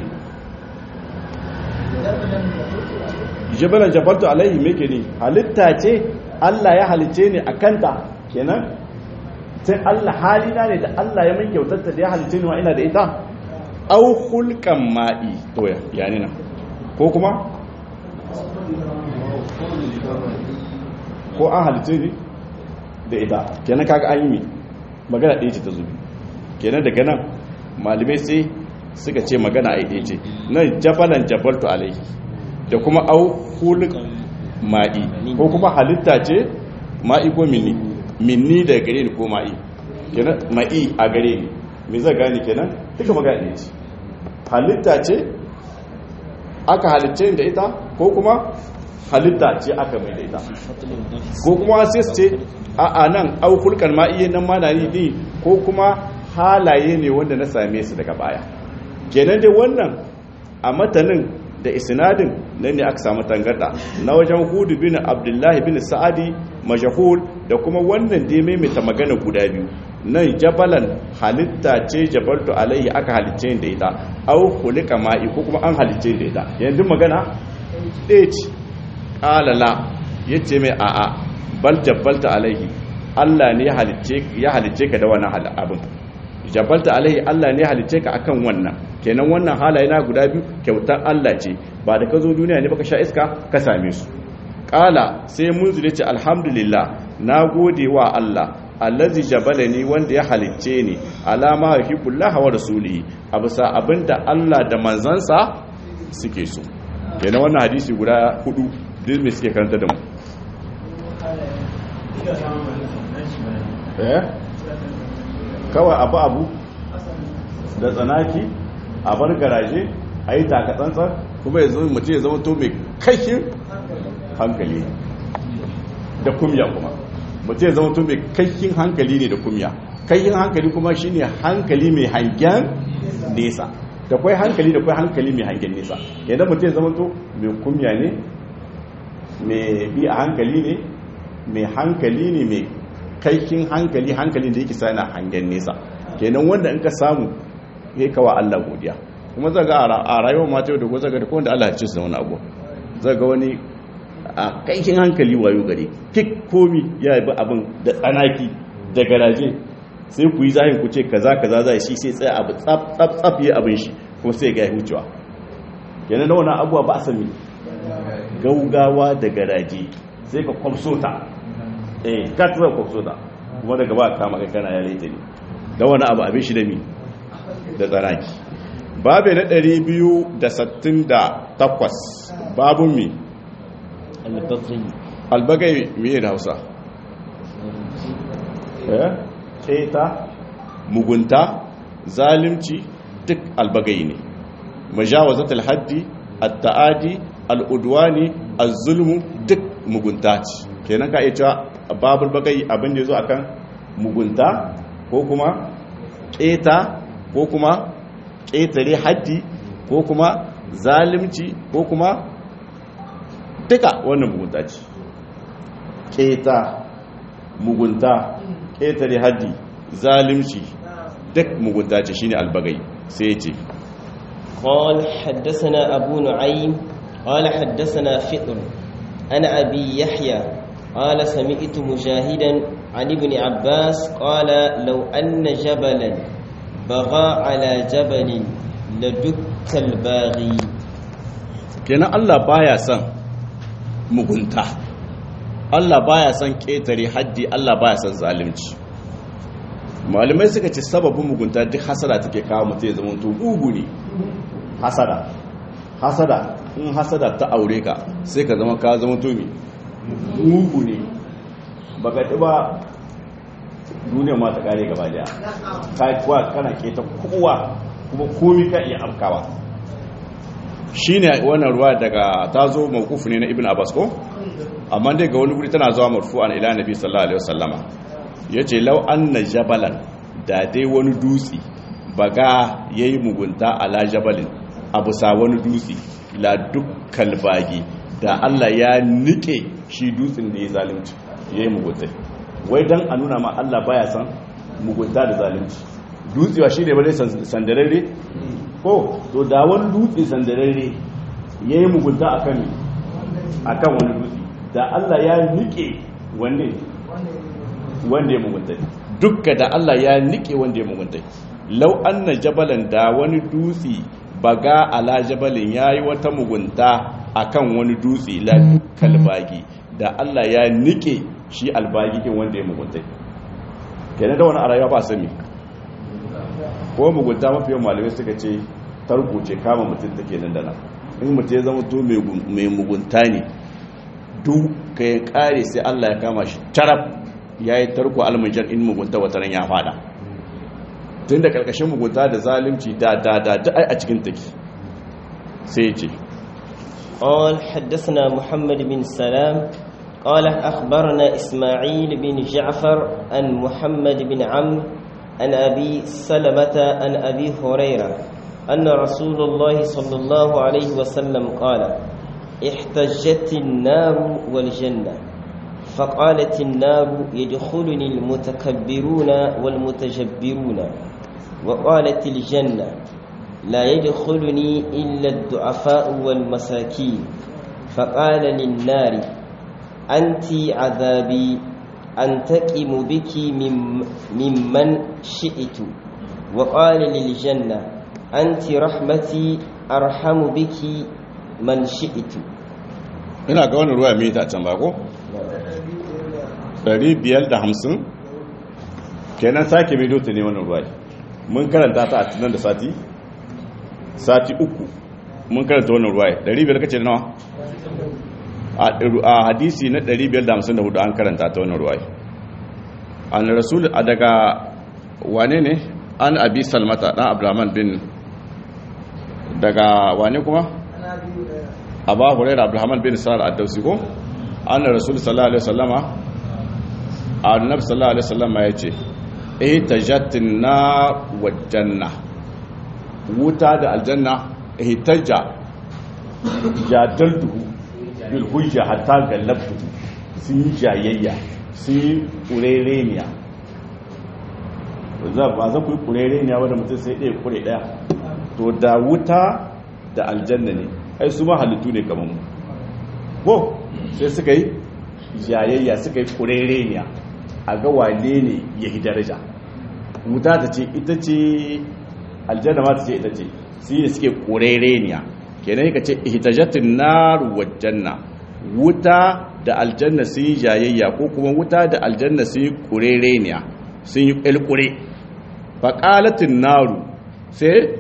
jabalan jabaltu alaihi meke ne halitta ce Allah ya halice ni a kanta kenan sai Allah halina ne da Allah ya min kyautarta da ya halice ni wa ina da ita au hulkan ma'i to ya yani na ko kuma ko an halice ni da ita kenan kaga an yi mi magana ɗaya ce ta zubi kenan daga nan malamai sai suka ce magana a ɗaya ce nan jabalan jabaltu alaihi da kuma au hulk ma'i ko kuma halitta ce ma'i ko minni minni da gare ni ko ma'i kenan ma'i a gare ni me zai gane kenan duka magana ne ce halitta ce aka halicce da ita ko kuma halitta ce aka mai da ita ko kuma sai su ce a a nan au hulkan ma'i nan ma na ni ko kuma halaye ne wanda na same su daga baya kenan dai wannan a matanin da isnadin nan ne aka samu tangarda na wajen hudu bin abdullahi bin sa'adi majahul da kuma wannan da ya maimaita magana guda biyu nan jabalan halitta ce jabaltu alaihi aka halicce da ita au hulika ma'i ko kuma an halicce da ita yanzu magana ɗaya ce ƙalala ya ce mai a'a bal jabalta alaihi allah ne ya halicce ka da wani abin jabalta alaihi Allah ne halice ka akan wannan kenan wannan halaye na guda biyu kyautar Allah ce ba da ka zo duniya ne baka sha iska ka same su qala sai munzile ce alhamdulillah na gode wa Allah allazi jabalani wanda ya halice ni alama yuhibbullahi wa rasulihi a bisa abinda Allah da manzansa suke so kenan wannan hadisi guda hudu duk me suke karanta da mu eh kawai abu abu da tsanaki a bar garaje a yi takatsantsan kuma ya zama mutum ya zama to mai kashin hankali da kumya kuma mutum ya zama to mai kashin hankali ne da kumya kashin hankali kuma shine hankali mai hangen nesa da kwai hankali da kwai hankali mai hangen nesa yadda mutum ya zama to mai kumya ne mai bi a hankali ne mai hankali ne mai kaikin hankali hankalin da yake sana hangen nesa kenan wanda in ka samu ya kawa Allah godiya kuma zaga a rayuwar mata yau da ko zaga da kowanda Allah ya ce su wani abu zaga wani a kaikin hankali wayo gare kik komi ya bi abin da tsanaki da garaje sai ku yi zahin ku ce kaza kaza zai shi sai tsaya abu tsaf tsaf tsaf ya abin shi kuma sai ga hucewa kenan da wannan abuwa ba a sami gaugawa da garaje sai ka kwamso ta eh ka tura kwamso ta kuma daga ba kama kai kana ya laita ne da wani abu abin shi da mi da tsanaki babu na 268 babun mi albagai miye da hausa keta mugunta zalimci duk albagai ne majawazatul haddi at-ta'adi al-udwani az-zulmu duk mugunta ce kenan ka iya cewa babul bagai abin da yazo akan mugunta ko kuma keta ko kuma ketare haddi ko kuma zalimci ko kuma duka wannan mugunta ce keta mugunta ƙetare haddi zalimci duk mugunta ce shine albagai sai ce قال حدثنا أبو نعيم قال حدثنا فطر أنا أبي يحيى قال سمعت مجاهدا عن ابن عباس قال لو أن جبلا بغى على جبل لدك الباغي kenan Allah baya son mugunta Allah baya son ƙetare haddi Allah baya son zalunci malamai suka ce sababin mugunta duk hasada take kawo mutum ya zama to bugu ne hasada hasada in hasada ta aure ka sai ka zama ka zama to me mugu ne baka ci ba duniya ma ta kare gaba daya ka kuwa kana keta kowa kuma komi ka iya afkawa shine wannan ruwa daga tazo mawquf ne na ibn abbas ko amma dai ga wani guri tana zuwa marfu'an ila nabi sallallahu alaihi wasallama yace law anna jabalan da dai wani dutse baga yayi mugunta ala jabalin abu sa wani dutse la dukkal bagi da Allah ya nike shi dutsen da ya zalunci yayi mugunta wai dan a nuna ma Allah baya san mugunta da zalunci dutsewa shi ne ba dai sandararre ko to da wani dutse sandararre ya yi mugunta a kan akan wani dutse da Allah ya nike wanne wanda ya mugunta dukka da Allah ya nike wanda ya mugunta lau anna jabalan da wani dutse baga ala jabalin yayi wata mugunta akan wani dutse la kalbagi da Allah ya nike shi albagi kin wanda ya mugunta kenan da wani a rayuwa ba sami ko mugunta mafi yawan malamai suka ce tarko ce kama mutum take nan da nan in mutum ya zama to mai mugunta ne duk ka ya kare sai Allah ya kama shi taraf ya yi tarko almajar in mugunta wata ran ya fada tun da karkashin mugunta da zalimci da da da da ai a cikin take sai ce قال حدثنا محمد بن سلام قال أخبرنا إسماعيل بن جعفر عن محمد بن عمرو عن أبي سلمة عن أبي هريرة أن رسول الله صلى الله عليه وسلم قال احتجت النار والجنة فقالت النار يدخلني المتكبرون والمتجبرون وقالت الجنة لا يدخلني إلا الضعفاء والمساكين فقال للنار أنت عذابي أنتقم بك ممن شئت وقال للجنة أنت رحمتي أرحم بك من شئت ina ga wani ruwa mai ta can bako? 550 kenan sake mai dota ne wani ruwa mun karanta ta a tunan da sati? sati uku mun karanta wani ruwa 500 kace nawa? a hadisi na 554 an karanta ta wani ruwa an rasul daga wane ne an abi salmata dan abdurrahman bin daga wane kuma aba hurairah abdurrahman bin sa'ad ad-dawsi ko anna rasul sallallahu alaihi wasallama annabi sallallahu alaihi wasallama yace ihtajatin na wal janna wuta da aljanna ihtaja jadaltuhu bil hujja hatta gallabtu sun yi jayayya sun yi kurereniya ba za ku yi kurereniya wadda mutum sai ɗaya kure ɗaya to da wuta da aljanna ne ai su ma halittu ne kamar mu ko sai suka yi jayayya suka yi kurereniya a ga wane ne ya yi daraja wuta ta ce ita ce aljanna ma ta ce ita ce su yi suke kurereniya kenan ka ce ihtajatin naru wajanna wuta da aljanna sun yi jayayya ko kuma wuta da aljanna sun yi kurereniya sun yi ƙilƙure faƙalatin naru sai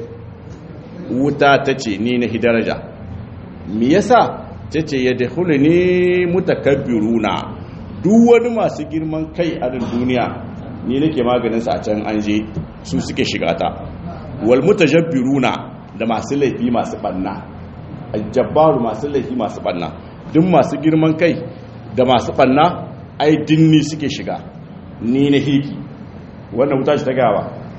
wuta ta ce ni na hidaraja mi yasa ta ce ya da ne mutakabbiruna duk wani masu girman kai a duniya ni nake maganinsa a can an je su suke shiga ta wal mutajabbiruna da masu laifi masu banna jabbaru masu laifi masu banna duk masu girman kai da masu banna ai dinni suke shiga ni na hiki wannan wuta ce ta gawa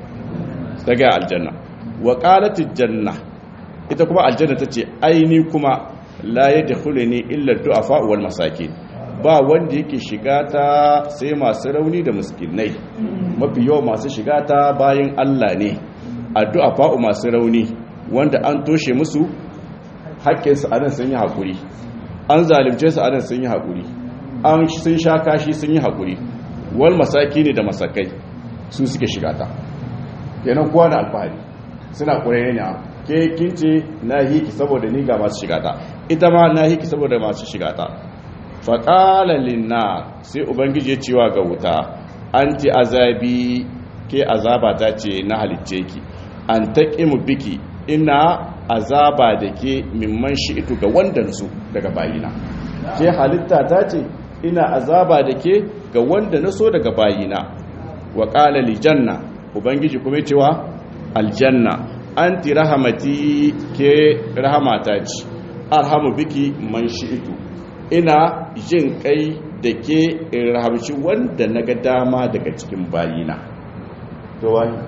ta gaya aljanna wa qalatil janna ita kuma aljanna tace aini kuma la yadkhuluni illa du'afa wal masakin ba wanda yake shiga ta sai masu rauni da miskinai mafi yawa masu shiga ta bayan Allah ne addu'a fa'u masu rauni wanda an toshe musu haƙƙinsu a nan sun yi haƙuri an zalimce su a nan sun yi haƙuri an sun sha kashi sun yi haƙuri wal masaki ne da masakai su suke shiga ta kenan kowa da alfahari suna ƙurere ne ke kince na hiki saboda ni ga masu shiga ta ita ma na hiki saboda masu shiga ta faƙalar linna sai ubangiji ya cewa ga wuta an ti azabi ke azaba ta ce na halicce ki an taƙi mu biki ina azaba da ke mimman shi ito ga wandansu daga bayina ke halitta ta ce ina azaba da ke ga wanda na so daga bayina wa ƙala lijanna ubangiji kuma cewa aljanna an ti rahamati ke rahamata ce arhamu biki man shi ito ina jin kai da ke in rahamci wanda na ga dama daga cikin bayina to wani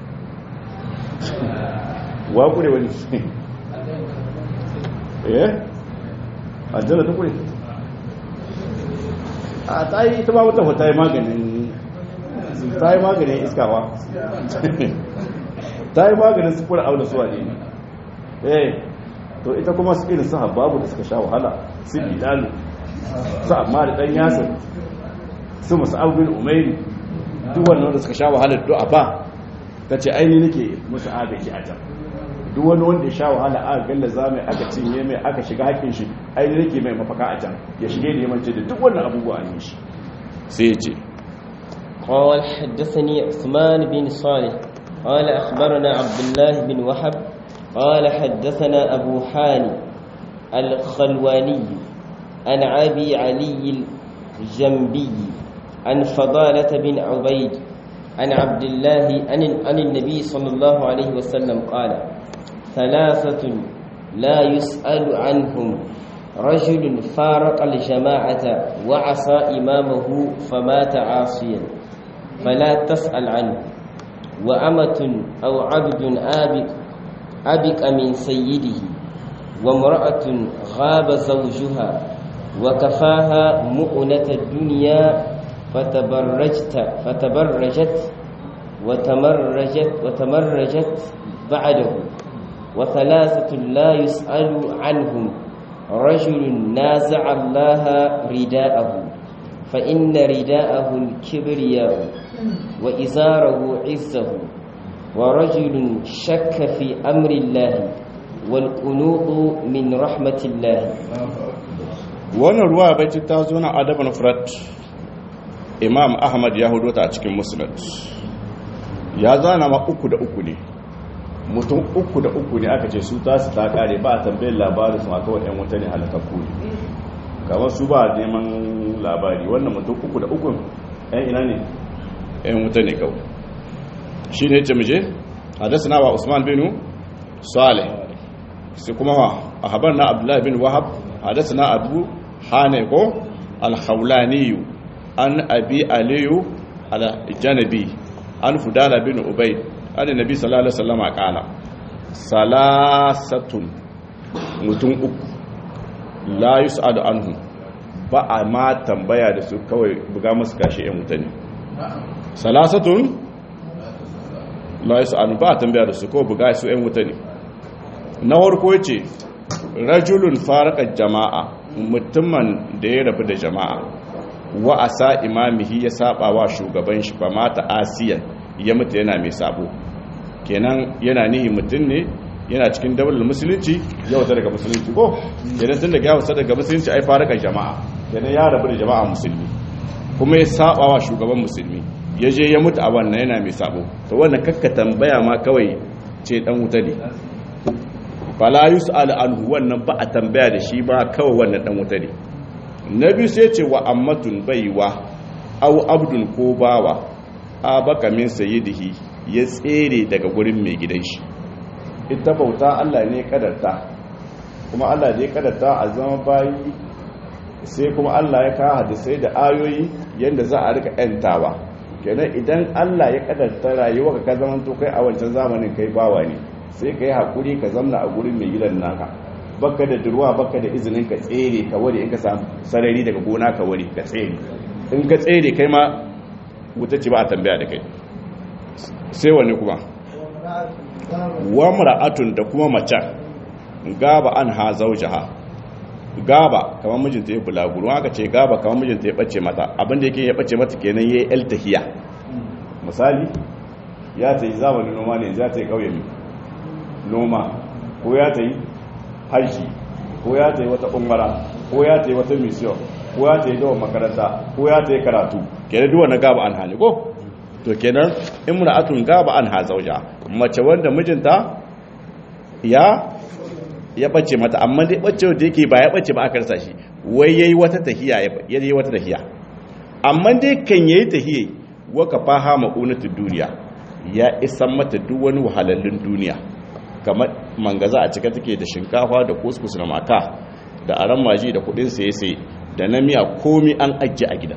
wa kure wani eh aljanna ta kure a ta yi ta ba wata ta yi maganin ta yi maganin iskawa ta yi maganin sufura auna suwa ne eh to ita kuma su irin su babu da suka sha wahala su bilalu su amma da ɗan yasir su masu abin umairi duk wannan da suka sha wahalar du'a ba ta ce aini nake musu agaji a can duk wani wanda ya sha wahala aka galla za mai aka cinye mai aka shiga haƙin shi aini nake mai mafaka a can ya shige da yamance da duk wannan abubuwa a yi shi sai ya ce قال حدثني عثمان بن صالح قال أخبرنا عبد الله بن وهب قال حدثنا أبو حاني الخلواني عن أبي علي الجنبي عن فضالة بن عبيد عن عبد الله عن, عن النبي صلى الله عليه وسلم قال ثلاثة لا يسأل عنهم رجل فارق الجماعة وعصى إمامه فمات عاصيا فلا تسأل عنه وأمة أو عبد آبق أبق من سيده وامرأة غاب زوجها وكفاها مؤنة الدنيا فتبرجت فتبرجت وتمرجت وتمرجت بعده وثلاثة لا يسأل عنهم رجل نازع الله رداءه فإن رداءه الكبرياء وإزاره عزه ورجل شك في أمر الله والقنوط من رحمة الله wannan ruwa bai ta zo na adabin frat imam ahmad ya hudu ta a cikin musnad ya zana ma uku da uku ne mutum uku da uku ne aka ce su tasu ta kare ba a tambayin labarin su a kawai yan wuta ne halakakku ne kamar su ba neman labari wannan mutum uku da uku yan ina ne yan wuta ne kawai shi ne ce muje hadasa na wa usman binu salih sai kuma wa a habar na abdullahi bin wahab hadasa na abu hane ko alhaulaniyu an abi aliyu aljanabi an fudala bin ubai an nabi sallallahu alaihi wasallam kala salasatun mutum uku la yus'alu anhu ba a ma tambaya da su kawai buga musu kashi yan mutane salasatun la yus'alu ba a tambaya da su kawai buga su yan mutane na farko yace rajulun faraka jama'a mutumin da ya rabu da jama'a wa asa imamihi ya saba wa shugaban shi ba mata asiyan ya mutu yana mai sabo kenan yana nihi mutum ne yana cikin daular musulunci ya wata daga musulunci ko kenan tun daga ya wata daga musulunci ai faraka jama'a kenan ya rabu da jama'a musulmi kuma ya saba wa shugaban musulmi ya je ya mutu a wannan yana mai sabo to wannan kakka tambaya ma kawai ce dan wuta ne fala yus'al anhu wannan ba a tambaya da shi ba kawai wannan dan wuta ne na biyu sai ce wa ammatun baiwa au abdun ko bawa a baka min sayyidihi ya tsere daga gurin mai gidan shi ita bauta Allah ne kadarta kuma Allah ne kadarta a zama bayi sai kuma Allah ya kawo hadisai da ayoyi yadda za a rika yantawa kenan idan Allah ya kadarta rayuwa ka zaman to kai a wancan zamanin kai bawa ne sai ka yi haƙuri ka zamna a gurin mai gidan naka baka da durwa baka da izinin ka tsere ka ware in ka samu sarari daga gona ka ware ka tsere in ka tsere kai ma wuta ce ba a tambaya da kai sai wani kuma wa mara'atun da kuma macen gaba an ha zaujaha gaba kamar mijinta ya bulaguro aka ce gaba kamar mijinta ya bace mata abinda yake ya bace mata kenan yayi eltahiya misali ya ta yi zamanin noma ne ya ta yi kauye noma ko ya ta yi haji ko ya ta yi wata umara ko ya ta yi wata mission ko ya ta yi dawa makaranta ko ya ta yi karatu kenan duwa na gaba an hali ko to kenan imra'atun gaba an ha zauja mace wanda mijinta ya ya bace mata amma dai bace da yake ba ya bace ba aka rasa shi wai yayi wata tahiya ya yi wata tahiya amma dai kan yayi tahiya wa kafaha ma'unatud duniya ya isan mata duk wani wahalallun duniya kamar mangaza a cika take da shinkafa da kuskus na maka da aran maji da kudin saye sai da na miya komi an ajiye a gida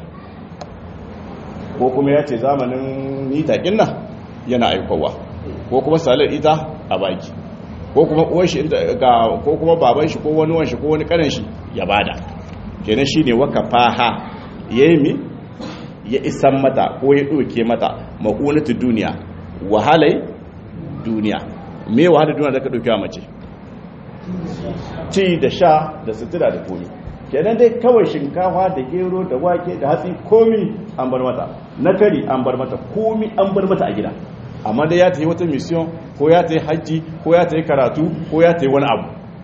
ko kuma ya ce zamanin nitakin nan yana aikowa ko kuma salar ita a baki ko kuma uwan shi ga ko kuma baban shi ko wani wanshi ko wani kanan shi ya bada kenan shine waka faha yayi mi ya isan mata ko ya doke mata maunatu duniya wahalai duniya me wahalar duniya da ka dauke mace ci da sha da sutura da komi kenan dai kawai shinkafa da gero da wake da hatsi komi an bar mata na kari an bar mata komi an bar mata a gida amma dai ya ta yi wata mission ko ya ta yi hajji ko ya ta yi karatu ko ya ta yi wani abu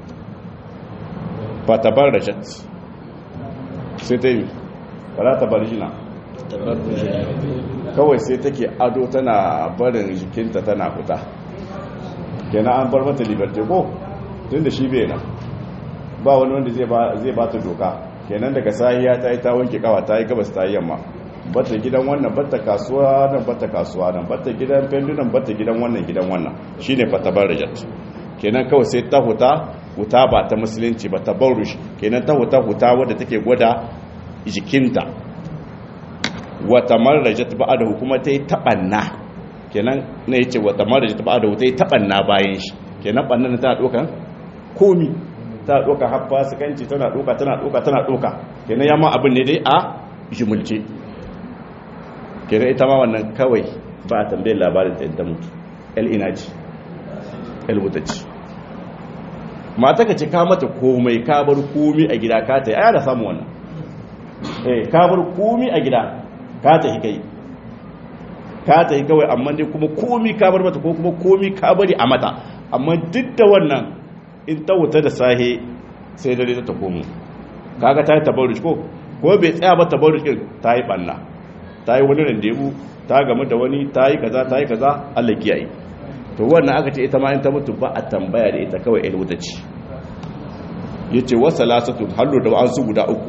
ba ta bar da shat sai ta yi ba ta bar jina kawai sai take ado tana barin jikinta tana fita kenan an bar mata liberty ko tun da shi bai nan ba wani wanda zai ba ta doka kenan daga sahiya ta yi ta wanke kawa ta yi gabas ta yi yamma bata gidan wannan bata kasuwa nan bata kasuwa nan bata gidan fendunan bata gidan wannan gidan wannan shine fatabar rajat kenan kawai sai ta huta huta ba ta musulunci ba ta baurush kenan ta huta huta wadda take gwada jikinta wata marrajat ba'adahu kuma ta yi taɓanna kenan na yace wata marrajat ba'adahu ta yi taɓanna bayan shi kenan ɓannan ta ɗaukan komi ta ɗauka haffa sukanci tana ɗauka tana ɗauka tana ɗauka kenan yamma abin ne dai a jimulce kenan ita ma wannan kawai ba a tambayar labarin ta yadda mutu el ina ce el wuta ce mata ka ce ka mata komai ka bar komi a gida ka ta yi aya da samu wannan eh ka bar komi a gida ka ta yi kai ka ta yi kawai amma dai kuma komi ka bar mata ko kuma komi ka bari a mata amma duk da wannan in ta wuta da sahe sai dare ta komo kaga ta yi tabarruj ko ko bai tsaya ba tabarruj din ta yi banna ta yi wani randebu ta gamu da wani ta yi kaza ta yi kaza Allah kiyaye to wannan aka ce ita ma in ta mutu ba a tambaya da ita kawai ilmu ta ci yace wa salasatu hallu da an su guda uku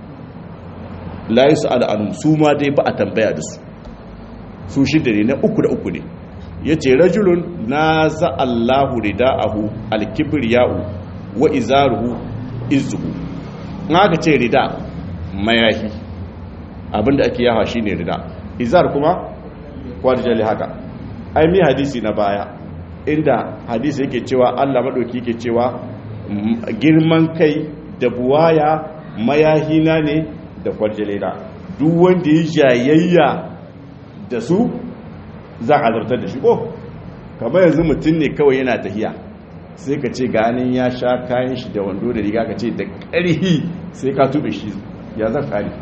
la yus'al an su ma dai ba a tambaya da su su shida ne na uku da uku ne yace rajulun naza Allahu ridaahu al-kibriya'u wa izaruhu izzuhu in aka ce rida mayahi abinda ake yawa shine rida izar kuma kwarjali haka ai mi hadisi na baya inda hadisi yake cewa Allah madauki yake cewa girman kai da buwaya mayahina ne da kwarjali na duk wanda ya jayayya da su za a zartar da shi ko kamar yanzu mutum ne kawai yana tahiya sai ka ce ganin ya sha kayan shi da wando da riga ka ce da ƙarhi sai ka tube shi ya zan kare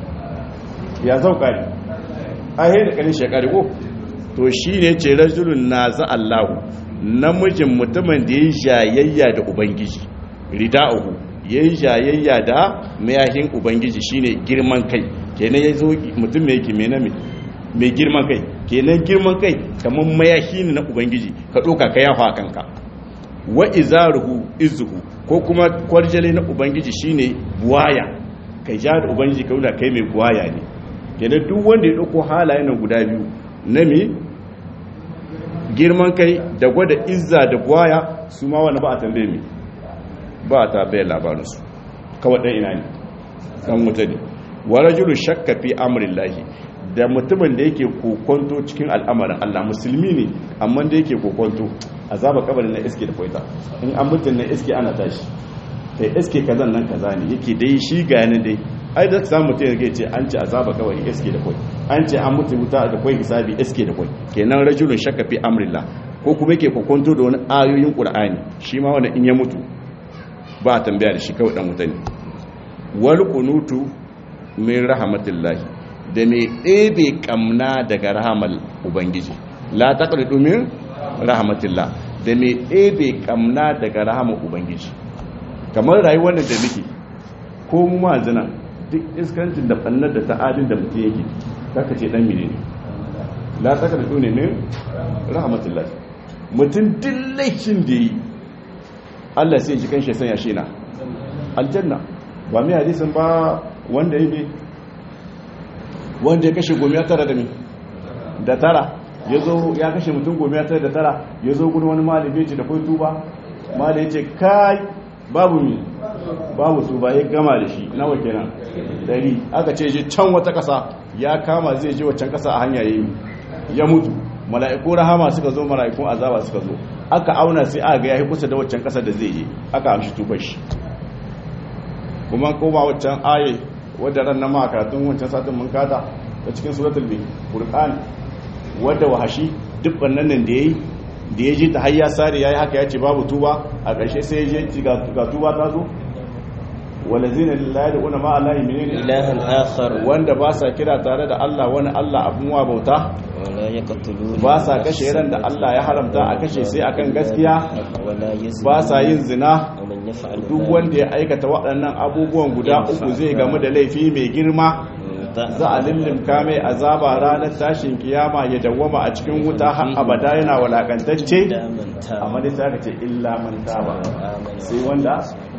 ya zan kare a yi da ƙarin shekari ko to shi ne ce rajulun na za Allahu namijin mutumin da ya yi jayayya da ubangiji rida'uhu ya yi jayayya da mayahin ubangiji shine girman kai kenan ya zo mutum mai yake mai girman kai kenan girman kai kamar mayahi ne na ubangiji ka ɗauka ka yafa a kanka wa izaruhu izuhu ko kuma kwarjale na ubangiji shine buwaya kai ja da ubangiji ka kai mai buwaya ne kenan duk wanda ya ɗauko halayen nan guda biyu na me girman kai da gwada izza da buwaya su ma wani ba a tambaye mi ba a tambaye labarinsu kawai ɗan ina ne ɗan wuta ne wa rajulu shakka fi amrillahi da mutumin da yake kokonto cikin al'amarin Allah musulmi ne amma da yake kokonto azaba kabarin na iske da kwaita in an mutun na iske ana tashi kai iske kazan nan kaza ne yake dai shi ga yana dai ai da samu mutum yake ce an ce azaba kabari iske da kwai an ce an mutu wuta da kwai hisabi iske da kwai kenan rajulun shakka fi amrillah ko kuma yake kokonto da wani ayoyin qur'ani shi ma wanda in ya mutu ba tambaya da shi kawai dan wuta ne wal qunutu min rahmatillahi da mai ɗebe ƙamna daga rahamal ubangiji la taqridu min rahmatillah da mai ɗebe ƙamna daga rahamal ubangiji kamar rayuwar da muke ko mu ma zina duk iskancin da ɓannar da ta'adin da mutum yake kaka ce ɗan mene ne la taqridu ne min rahmatillah mutum duk laifin da yi Allah sai ji kanshi sanya shi na aljanna ba mai hadisin ba wanda yi wanda ya kashe gomiya tara da mi da tara ya zo ya kashe mutum gomiya tara da tara ya zo gudun wani malami ce da kai tuba malami ce kai babu mi babu tuba ya gama da shi nawa kenan dari aka ce je can wata kasa ya kama zai je waccan kasa a hanya yayi ya mutu mala'iku rahama suka zo mala'ikun azaba suka zo aka auna sai aka ga yayi kusa da waccan kasar da zai je aka amshi tubar shi kuma ko ba waccan aye wadda ran na ma karatun wancan satin mun kada ta cikin suratul furqan wadda wahashi duk wannan nan da yayi da ya ji ta hayya sare yayi haka ya ce babu tuba a ƙarshe sai ya je ga tuba ta zo walazina lillahi una ma allahi menene ilahan akhar wanda ba sa kira tare da Allah wani Allah abun wa bauta wala yaqtuluna ba sa kashe ran da Allah ya haramta a kashe sai akan gaskiya wala yazni ba sa yin zina wa man yaf'al duk wanda ya aikata waɗannan abubuwan guda uku zai gamu da laifi mai girma za a lullumka mai azaba ranar tashin kiyama ya dawwama a cikin wuta har abada yana walakantacce amma dai ta ce illa man taba sai wanda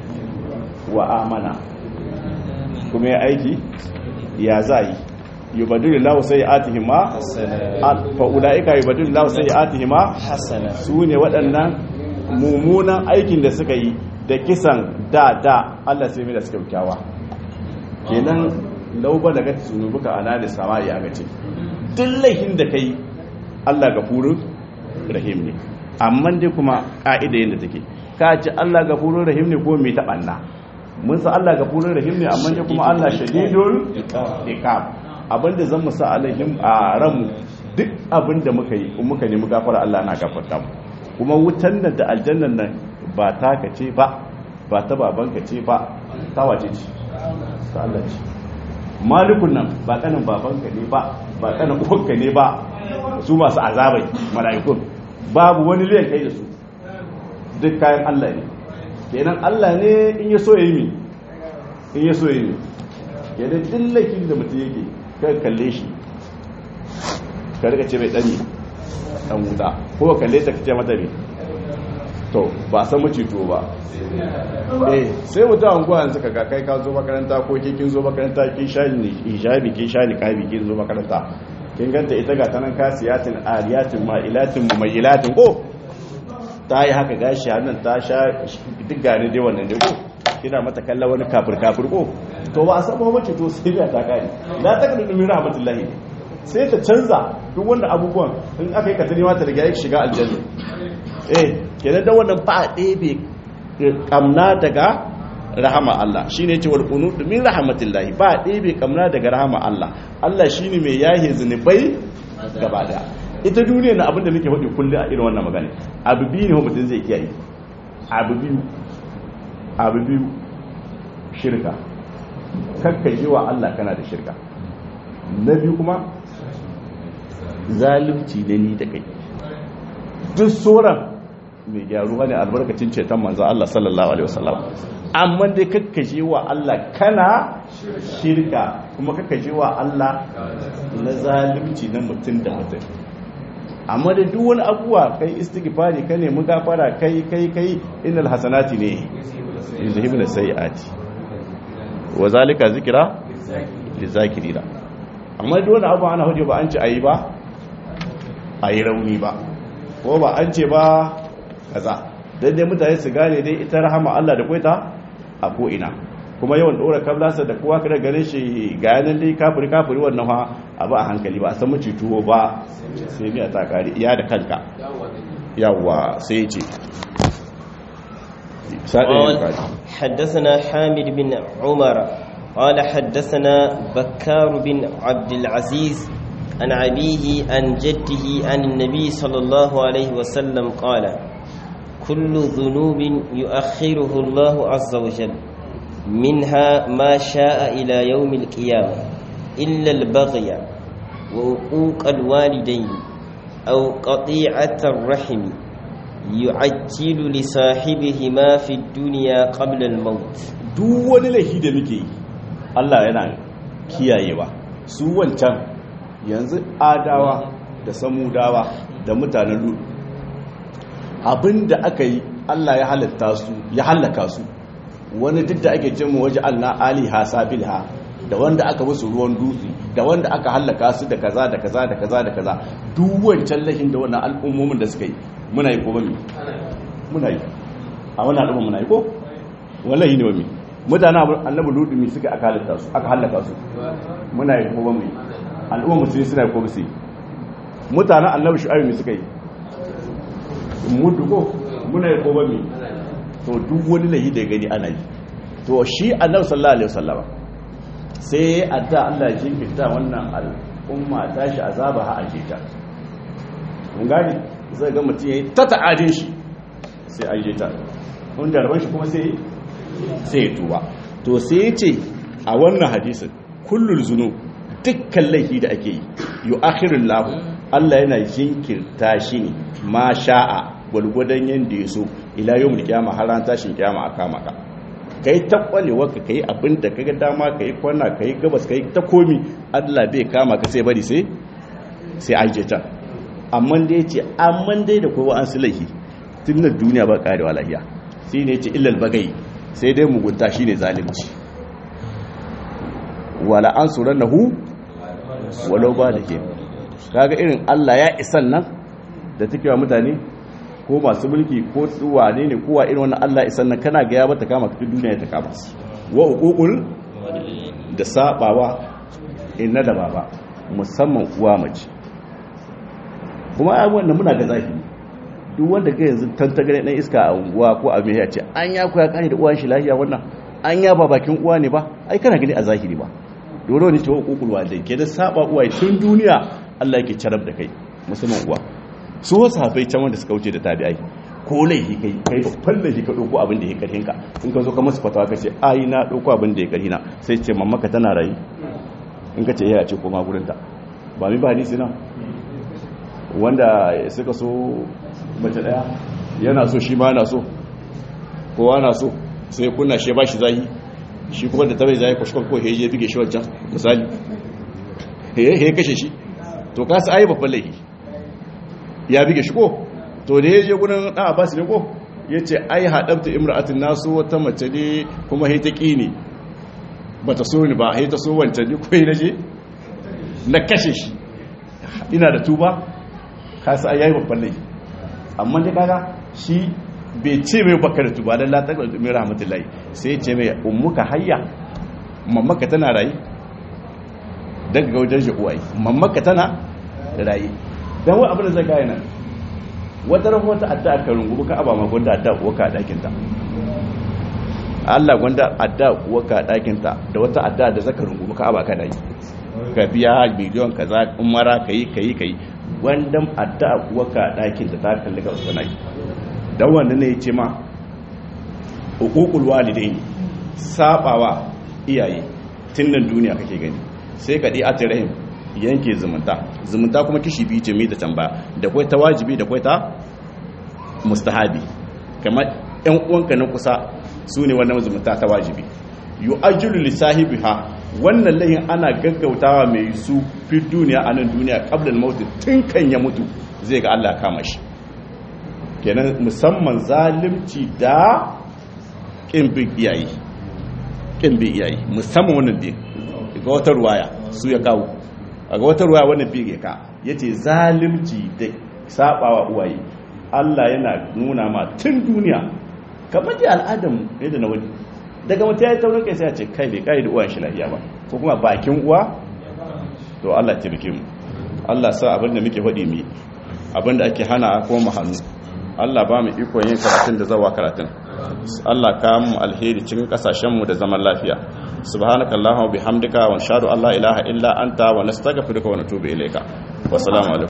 wa amana kuma ya aiki ya zai yubadilu lahu sayyi'atihim ma fa ulaika yubadilu lahu sayyi'atihim ma hasana su ne waɗannan mummunan aikin da suka yi da kisan da da Allah sai mai da suka kyawa kenan lauba daga zunubuka anani sama'i aka ce duk laifin da kai Allah gafurur rahim ne amma dai kuma ka'ida yadda take ka ce Allah gafurur rahim ne ko mai taɓanna mun san Allah gafurur rahim ne amma dai kuma Allah shadidul iqab abinda zan musa alaihim a ranmu duk abinda muka yi kuma muka nemi gafara Allah na gafarta mu kuma wutan nan da aljannan nan ba taka ce ba ba ta babanka ce ba ta wace ce ta Allah ce malikun nan ba kanin babanka ne ba ba kanin uwanka ne ba su masu azabai mala'ikun babu wani liyan kai da su duk kayan Allah ne kenan Allah ne in ya so ya yi mi in ya so ya yi mi kenan dillakin da mutum yake kan kalle shi ka rika ce mai dani dan wuta ko ka kalle ta kace mata ne to ba san macito ba eh sai mutum an gwa yanzu kaga kai ka zo makaranta ko ke kin zo makaranta kin sha ni hijabi kin sha ni kabi kin zo makaranta kin ganta ita ga tanan kasiyatin ariyatin ma'ilatin mumayyilatin ko ta yi haka gashi hannun ta sha duk gane dai wannan dai ko kina mata kalla wani kafir kafir ko to ba a san ba macito sai ya ta kai la takadu min rahmatullahi sai ta canza duk wanda abubuwan in aka yi katari mata daga yake shiga aljanna eh kenan da wannan ba ɗebe kamna daga rahama Allah shine ce wal qunut min rahmatillahi ba ɗebe kamna daga rahama Allah Allah shine mai yahe zunubai gaba daya ita duniya na abinda nake faɗi kullum a irin wannan magana abu biyu ne mutum zai kiyaye abu biyu abu biyu shirka kakkaje wa Allah kana da shirka na biyu kuma zalunci da ni da kai duk sauran mai gyaru ne albarkacin ceton manzan Allah sallallahu alaihi wasallam amma dai kakkaje wa Allah kana shirka kuma kakkaje wa Allah na zalunci na mutum da mutum amma da duk wani abuwa kai istighfari ka nemi gafara kai kai kai innal hasanati ne yuzhibuna sayiati wa zalika zikra lizakirina amma duk wani abu ana hujja ba an ce ayi ba ayi rauni ba ko ba an ce ba kaza dan dai mutane su gane dai ita rahama Allah da koita a ko ina kuma yawan dora kablasa da kowa kada gare shi ga yanan dai kafiri kafiri wannan ha abu a hankali ba a san mace tuwo ba sai miya ta kare iya da kanka yawa sai ya ce قال حدثنا حامد بن عمر قال حدثنا بكار بن عبد العزيز عن أبيه عن جده عن النبي صلى الله عليه وسلم قال كل ذنوب يؤخره الله عز وجل منها ما شاء إلى يوم القيامة إلا البغي وعقوق الوالدين أو قطيعة الرحم يعجل لصاحبهما في الدنيا قبل الموت duk wani laifi da muke yi Allah yana kiyayewa su wancan yanzu adawa da samudawa da mutanen lut abinda aka yi Allah ya halatta su ya halaka su wani duk da ake cin waje Allah aliha sabilha da wanda aka musu ruwan dutse da wanda aka hallaka su da kaza da kaza da kaza da kaza duk wancan lahin da wannan al'ummomin da suka yi muna yi ko ba muna yi a wannan al'umma muna yi ko wallahi ne wami mutane annabi ludu mi suka aka halitta su aka halaka su muna yi kuma mai al'umma musulmi suna yi kuma su mutanen annabi shu'aib mi suka yi mudu ko muna yi kuma mai to duk wani lahi da ya gani ana yi to shi annabi sallallahu alaihi wasallama sai adda Allah ya jinkirta wannan al'umma tashi azaba ha aje ta mun gani zai ga mutum yayi ta ta'adin shi sai aje ta kun da rabon shi kuma sai sai ya tuba to sai ya ce a wannan hadisin kullul zunub dukkan laifi da ake yi yu'akhirul lahu Allah yana jinkirta shi ne ma sha'a gwalgwadon yanda ya so ila yawmul qiyamah har ran tashin kiyama a kama ka kai ta kwalewa ka kai abin da kaga dama kai kwana kai gabas kai ta komi Allah bai kama ka sai bari sai sai aje ta amma dai yace amma dai da kowa an sulahi tun na duniya ba karewa lahiya shine yace illal bagai sai dai mugunta shine zalunci wala ansurannahu walau ba da ke kaga irin Allah ya isan nan da take wa mutane ko masu mulki ko wane ne kowa irin wannan Allah isan nan kana ga ya bata kama ka duniya ta kama wa uqul da sabawa inna da baba musamman uwa mace kuma ai wannan muna ga zahiri duk wanda ga yanzu tantagare dan iska a unguwa ko a mai ya ce an ya koya kare da uwan shi lafiya wannan an ya ba bakin uwa ne ba ai kana gani a zahiri ba dole ne cewa uqul walidai ke da saba uwa tun duniya Allah yake carab da kai musamman uwa su wasu hafai can wanda suka wuce da tabi'ai ko laifi kai kai babban laifi ka ɗauko abin da ya karhin ka in ka zo ka masu fatawa ka ce ai na ɗauko abin da ya karhina sai ce mamma ka tana rayu in ka ce ya ce koma gurin ta ba mi ba hadisi na wanda suka so mace ɗaya yana so shi ma na so kowa na so sai kunna shi ba shi zahi shi kuma da tabai zahi kwashkwan ko heje bige shi wancan misali he kashe shi to kasa ai babban laifi ya bige shi ko to da ya je gudun ɗan abbas ne ko ya ce ai haɗabta imra'atin nasu wata mace ne kuma haita ƙi ne ba ta so ni ba haita so wancan ne ko yi na je na kashe shi ina da tuba kasa ai yayi babban laifi amma da kaga shi bai ce mai baka da tuba don latar da mai rahmatullahi sai ce mai ummuka hayya mamaka tana rayu daga ga wajen shi uwaye mamaka tana rayu don wa abin da zai gaya nan wata ran wata adda ka rungumu ka abama gwanda adda waka a ɗakinta Allah gwanda adda waka a ɗakinta da wata adda da zaka rungumu ka abaka ɗaki ka biya miliyon ka za umara ka yi ka yi ka yi wandan adda waka a ɗakinta ta kalli ga wasu naki don wanda ne ya ce ma hukukul walidai ne sabawa iyaye tun nan duniya kake gani sai ka ɗi atirahim yanke zumunta zumunta kuma kishi biyu ce mai da can ba da kwai ta wajibi da kwai ta mustahabi kamar yan uwanka na kusa su ne wannan zumunta ta wajibi yu ajulu li sahibiha wannan layin ana gaggautawa mai su fi duniya a nan duniya qabla al tun kan ya mutu zai ga Allah kama shi kenan musamman zalimci da kin bin iyaye kin bin iyaye musamman wannan din ga wata ruwaya su ya kawo a ga wata ruwa wannan bige ka ya ce zalimci da sabawa uwaye Allah yana nuna ma tun duniya kamar da al'adam yadda na wani daga mutum ya yi taurin kai sai ya ce kai bai kai da uwan shi lafiya ba ko kuma bakin uwa to Allah taimake mu Allah sa abin da muke faɗi mu abin da ake hana ko mu hannu Allah ba mu ikon yin karatun da zawa karatun Allah ka mu alheri cikin kasashen mu da zaman lafiya subhanakallahumma bihamdika wa nashhadu an la ilaha illa anta wa nastaghfiruka wa natubu ilayka wa assalamu alaikum